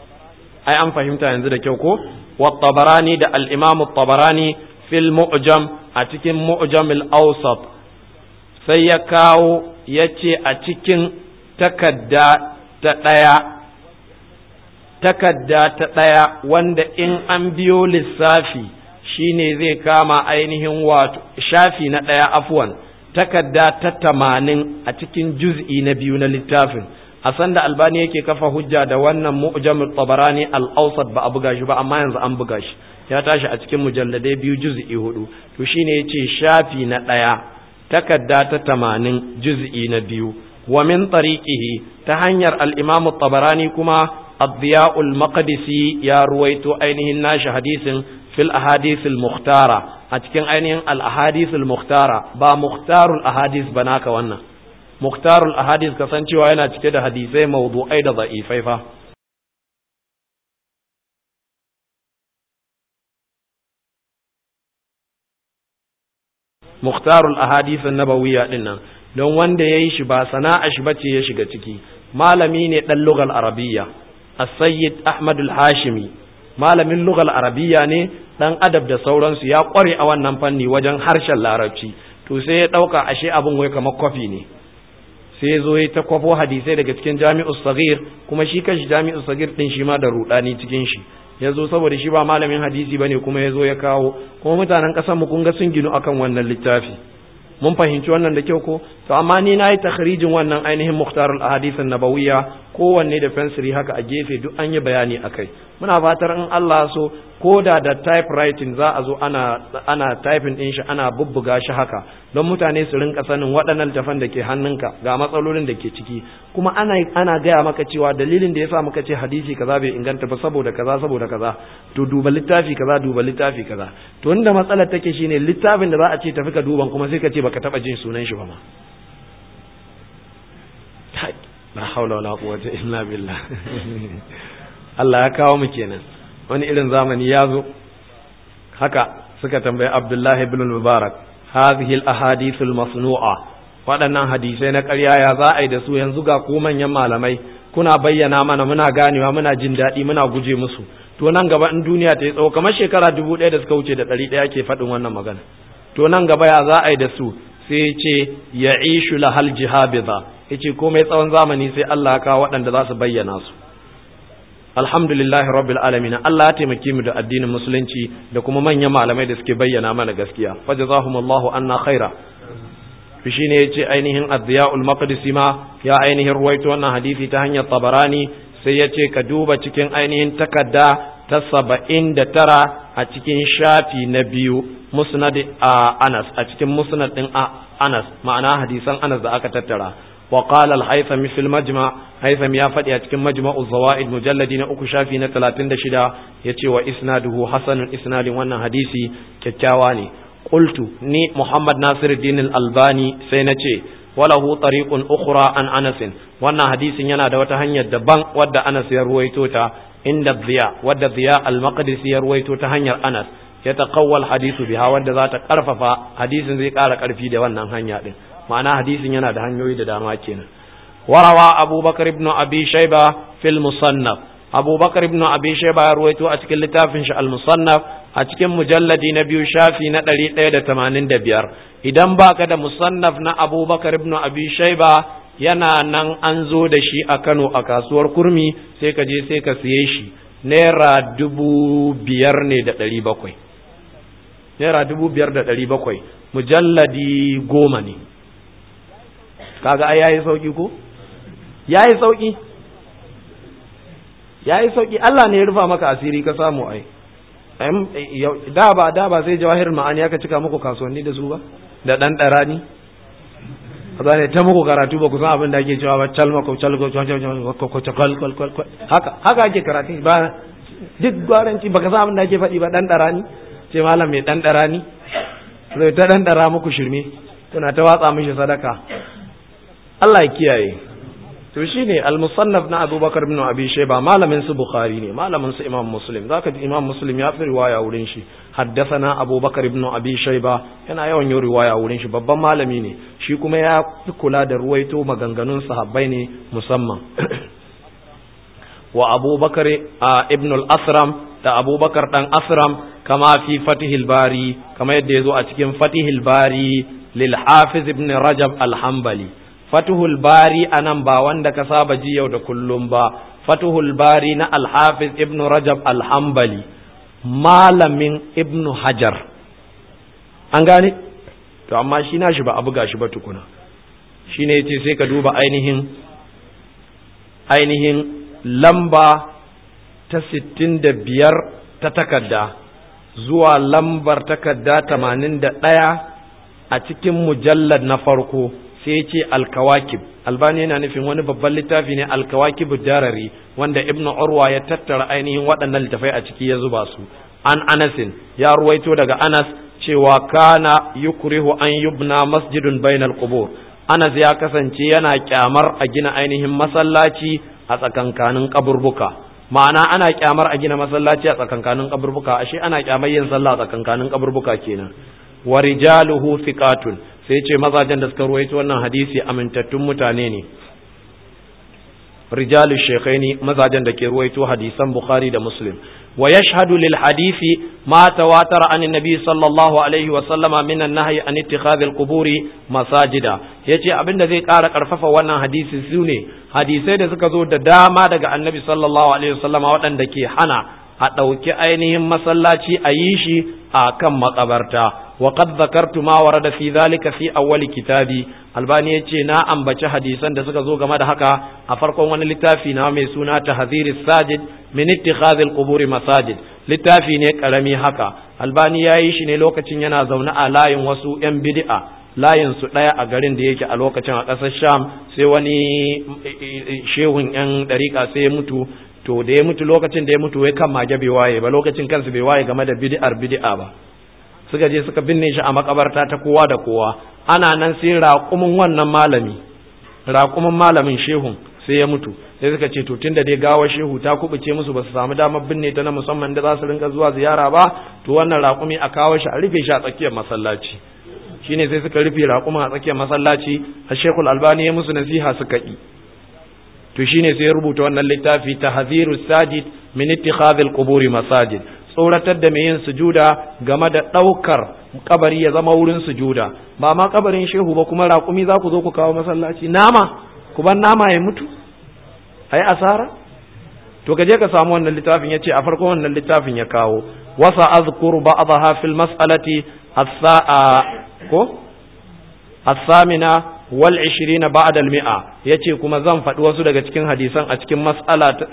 A: ai an fahimta yanzu da kyau ko wa tabarani da al-imam tabarani fil mu'jam a cikin mu'jam al-awsat sai ya kawo ya ce a cikin takadda ta ɗaya takadda ta ɗaya wanda in an biyo lissafi shine zai kama ainihin wato shafi na ɗaya afwan takarda ta tamanin a cikin juz'i na biyu na littafin a sanda albani yake kafa hujja da wannan mu'jamul tabarani al-awsat ba a buga shi ba amma yanzu an buga shi ya tashi a cikin mujalladai biyu juz'i hudu to shine yace shafi na ɗaya takarda ta tamanin juz'i na biyu wa min tariqihi ta hanyar al-imam tabarani kuma الضياء المقدسي يا رويتو أينهن ناش حديث في الأحاديث المختارة أتكن أينهن الأحاديث المختارة با مختار الأحاديث بناك وانا مختار الأحاديث كسانشي وانا تكد حديثي موضوعي دا ضعيفي فا مختار الأحاديث النبوية لنا don wanda ya yi shi ba sana'a shi bace ya shiga ciki malami ne ɗan lugal arabiyya as-sayyid ahmad al-hashimi malamin lugal arabiyya ne dan adab da sauransu ya kware a wannan fanni wajen harshen larabci to sai ya dauka ashe abin wai kamar kwafi ne sai ya zo ya ta kwafo hadisai daga cikin jami'u sagir kuma shi kanshi jami'u sagir din shi ma da rudani cikin shi ya zo saboda shi ba malamin hadisi bane kuma ya zo ya kawo kuma mutanen kasar mu kun ga sun ginu akan wannan littafi mun fahimci wannan da kyau ko to amma ni na yi takhrijin wannan ainihin muhtarul ahadith nabawiyya kowanne da fensiri haka a gefe duk an yi bayani akai muna fatar in Allah so ko da da typewriting za a zo ana ana typing din shi ana bubbuga shi haka don mutane su rinka sanin waɗannan tafan da ke hannunka ga matsalolin da ke ciki kuma ana ana gaya maka cewa dalilin da yasa muka ce hadisi kaza bai inganta ba saboda kaza saboda kaza to duba littafi kaza duba littafi kaza to inda matsalar take shine littafin da za a ce tafi ka duban kuma sai ka ce baka taba jin sunan shi ba ma la haula wala quwwata illa billah Allah ya kawo mu kenan wani irin zamani ya zo haka suka tambayi abdullahi ibn mubarak hadhihi al-ahadith al-masnu'a waɗannan hadisai na ƙarya ya za a yi da su yanzu ga ku manyan malamai kuna bayyana mana muna ganewa muna jin daɗi muna guje musu to nan gaba in duniya ta yi tsawo kamar shekara dubu ɗaya da suka wuce da ɗari ɗaya ke faɗin wannan magana to nan gaba ya za a yi da su sai ce ya ishu lahal jihabiza ya ce komai tsawon zamani sai Allah ya kawo waɗanda za su bayyana su alhamdulillahi rabbil alamin Allah ya taimake mu da addinin musulunci da kuma manyan malamai da suke bayyana mana gaskiya fajazahumullahu anna khaira to shine yace ainihin ad-diya'ul maqdisi ma ya ainihin ruwaito wannan hadisi ta hanyar tabarani sai yace ka duba cikin ainihin takarda ta saba'in da tara a cikin shafi na biyu musnad a Anas a cikin musnad din Anas ma'ana hadisan Anas da aka tattara وقال الهيثم في المجمع هيثم يا فدي a cikin majma'u zawaid mujalladi na uku shafi na 36 yace wa isnaduhu hasanun isnadin wannan hadisi kyakkyawa ne qultu ni muhammad nasiruddin al-albani sai nace walahu tariqun ukhra an anas wannan hadisin yana da wata hanyar daban wadda anas ya ruwaito ta inda dhiya wadda dhiya al-maqdisi ya ruwaito ta hanyar anas ya taqawwal hadisu biha wadda za ta karfafa hadisin zai kara karfi da wannan hanya din ma'ana hadisin yana da hanyoyi da dama kenan warawa abubakar ibn abi shayba fil musannaf abubakar ibn abi shayba ya ruwaito a cikin littafin shi al musannaf a cikin mujalladi na biyu shafi na ɗari ɗaya da tamanin da biyar idan baka da musannaf na abubakar ibn abi shayba yana nan an zo da shi a kano a kasuwar kurmi sai ka je sai ka siye shi naira dubu biyar ne da ɗari bakwai naira dubu biyar da ɗari bakwai mujalladi goma ne kaga ai yayi sauki ko yayi sauki yayi sauki Allah ne ya rufa maka asiri ka samu ai da ba da ba sai jawahir ma'ani aka cika muku kasuwanni da su ba da dan darani kaza ne ta muku karatu ba ku san abin da ake cewa ba calma ko calgo haka haka ake karatu ba duk gwaranci baka san abin da ake faɗi ba dan darani ce malam mai dan darani zai ta dan dara muku shirme kuna ta watsa mishi sadaka Allah ya kiyaye to shine al-musannaf na Abubakar ibn Abi Shayba malamin su Bukhari ne malamin su Imam Muslim zaka ji Imam Muslim ya fi riwaya wurin shi haddathana Abubakar ibn Abi Shayba yana yawan yin riwaya wurin shi babban malami ne shi kuma ya fi kula da ruwaito maganganun sahabbai ne musamman wa Abubakar ibn al-Asram da Abubakar dan Asram kama fi Fatihil Bari kama yadda yazo a cikin Fatihil Bari lil Hafiz ibn Rajab al-Hanbali fatuhul bari anan ba wanda ka saba ji yau da kullum ba fatuhul bari na alhafiz ibnu rajab alhambali malamin ibnu hajar an gane to amma shi na shi ba a buga shi ba tukuna shi ne ce sai ka duba ainihin ainihin lamba ta sittin da biyar ta takarda zuwa lambar takarda tamanin da ɗaya a cikin mujallar na farko sai ce alkawakib albani yana nufin wani babban littafi ne alkawakib darari wanda ibnu urwa ya tattara ainihin waɗannan littafai a ciki ya zuba su an anasin ya ruwaito daga anas cewa kana yukrihu an yubna masjidun bainal qubur anas ya kasance yana kyamar a gina ainihin masallaci a tsakankanin kaburbuka ma'ana ana kyamar a gina masallaci a tsakankanin kaburbuka ashe ana kyamar yin sallah a tsakankanin kaburbuka kenan wa rijaluhu thiqatun sai ce mazajen da suka ruwaito wannan hadisi amintattun mutane ne rijalu shekhaini mazajen da ke ruwaito hadisan bukhari da muslim wa yashhadu lil hadisi ma tawatar an nabi sallallahu alaihi wa sallama min an-nahyi an ittikhadhi al-quburi masajida yace abinda zai ƙara karfafa wannan hadisi sune hadisai da suka zo da dama daga annabi sallallahu alaihi wa sallama waɗanda ke hana a ɗauki ainihin masallaci a yi shi a kan makabarta wa qad zakartu ma warada fi zalika fi awwali kitabi albani yace na ambaci hadisan da suka zo game da haka a farkon wani littafi na mai suna tahzir sajid min ittikhadh al-qubur masajid littafi ne karami haka albani yayi shi ne lokacin yana zaune a layin wasu yan bid'a layin su daya a garin da yake a lokacin a ƙasar Sham sai wani shehun yan dariƙa sai ya mutu to da ya mutu lokacin da ya mutu wai kan mage bai waye ba lokacin kansu bai waye game da bid'ar bid'a ba suka je suka binne shi a makabarta ta kowa da kowa ana nan sai raƙumin wannan malami raƙumin malamin shehun sai ya mutu sai suka ce to tunda dai gawar shehu ta kubuce musu ba su samu damar binne ta na musamman da za su rinka zuwa ziyara ba to wannan raƙumi a kawo shi a rufe shi a tsakiyar masallaci shine sai suka rufe raƙumin a tsakiyar masallaci a shekul albani ya musu nasiha suka yi to shine sai ya rubuta wannan littafi tahziru sajid min ittikhadhil quburi masajid tsoratar da mai yin sujuda game da ɗaukar kabari ya zama wurin sujuda ba ma kabarin shehu ba kuma raƙumi za ku zo ku kawo masallaci nama ku ban nama ya mutu ai asara to ka je ka samu wannan littafin yace a farkon wannan littafin ya kawo wasa azkuru ba'daha fil mas'alati as-sa'a ko as-samina wal 20 ba'da al-mi'a yace kuma zan faɗi wasu daga cikin hadisan a cikin mas'ala ta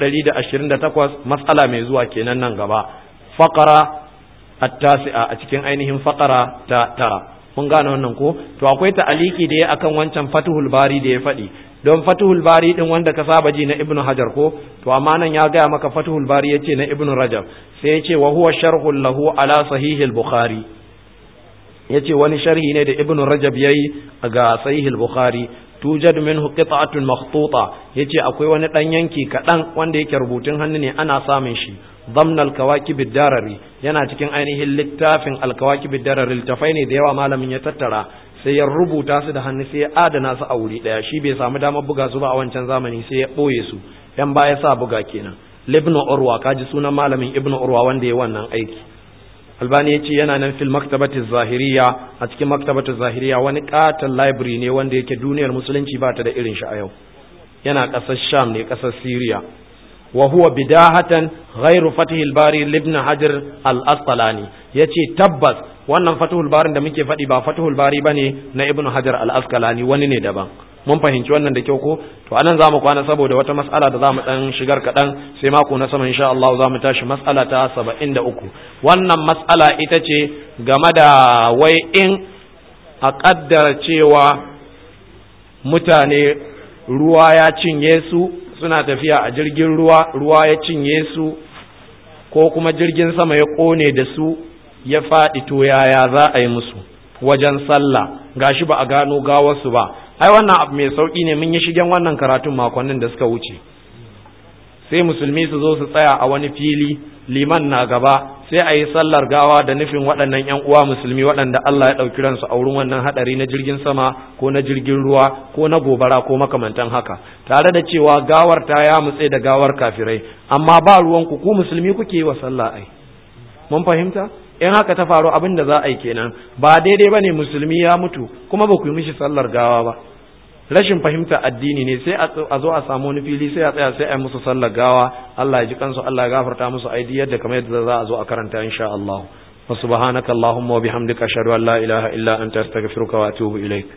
A: 128 mas'ala mai zuwa kenan nan gaba faqara at-tasi'a a cikin ainihin faqara ta tara mun gane wannan ko to akwai ta'aliki da ya akan wancan fatuhul bari da ya faɗi don fatuhul bari din wanda ka saba ji na ibnu hajar ko to amma nan ya gaya maka fatuhul bari yace na ibnu rajab sai yace wa huwa sharhul lahu ala sahihil bukhari yace wani sharhi ne da ibnu rajab yayi ga sahihil bukhari tujad minhu qit'atun makhtuta yace akwai wani dan yanki kadan wanda yake rubutun hannu ne ana samun shi ضمن الكواكب الدرري yana cikin ainihin littafin alkawakib darari littafai ne da yawa malamin ya tattara sai ya rubuta su da hannu sai ya adana su a wuri daya shi bai samu damar buga su ba a wancan zamani sai ya boye su yan baya sa buga kenan libnu urwa kaji sunan malamin ibnu urwa wanda ya wannan aiki albani ya ce yana nan fil maktabati zahiriya a cikin maktabati zahiriya wani katon library ne wanda yake duniyar musulunci ba ta da irin shi a yau yana ƙasar sham ne ƙasar syria وهو بداهة غير فتح الباري لابن حجر الأسقلاني yace tabbas wannan fatihul barin da muke faɗi ba fatihul bari bane na ibnu hajar al-asqalani wani ne daban mun fahimci wannan da kyau ko to anan zamu kwana saboda wata mas'ala da zamu dan shigar kadan sai mako na sama insha Allah zamu tashi mas'ala ta 73 wannan mas'ala ita ce game da wai in a kaddara cewa mutane ruwa ya cinye su suna tafiya a jirgin ruwa ruwa ya cinye su ko kuma jirgin sama ya kone da su ya faɗi to yaya za a yi musu wajen sallah gashi ba a gano gawarsu ba ai wannan abu mai sauƙi ne mun yi shigen wannan karatun makonnin da suka wuce sai musulmi su zo su tsaya a wani fili liman na gaba sai a yi sallar gawa da nufin waɗannan ‘yan uwa musulmi waɗanda Allah ya ɗauki ransu a wurin wannan haɗari na jirgin sama ko na jirgin ruwa ko na gobara ko makamantan haka tare da cewa gawar ta ya mutse da gawar kafirai amma ba ruwanku ku musulmi kuke yi wa sallah ai mun fahimta in haka ta faru abin da za a yi kenan ba daidai ba ne musulmi ya mutu kuma ba ku yi mishi sallar gawa ba rashin fahimta addini ne sai a zo a samu wani fili sai a tsaya sai a yi musu sallar gawa Allah ya ji kansu Allah ya gafarta musu aidi yadda kamar yadda za a zo a karanta insha Allah wa subhanaka allahumma wa bihamdika ashhadu an la ilaha illa anta astaghfiruka wa atubu ilaik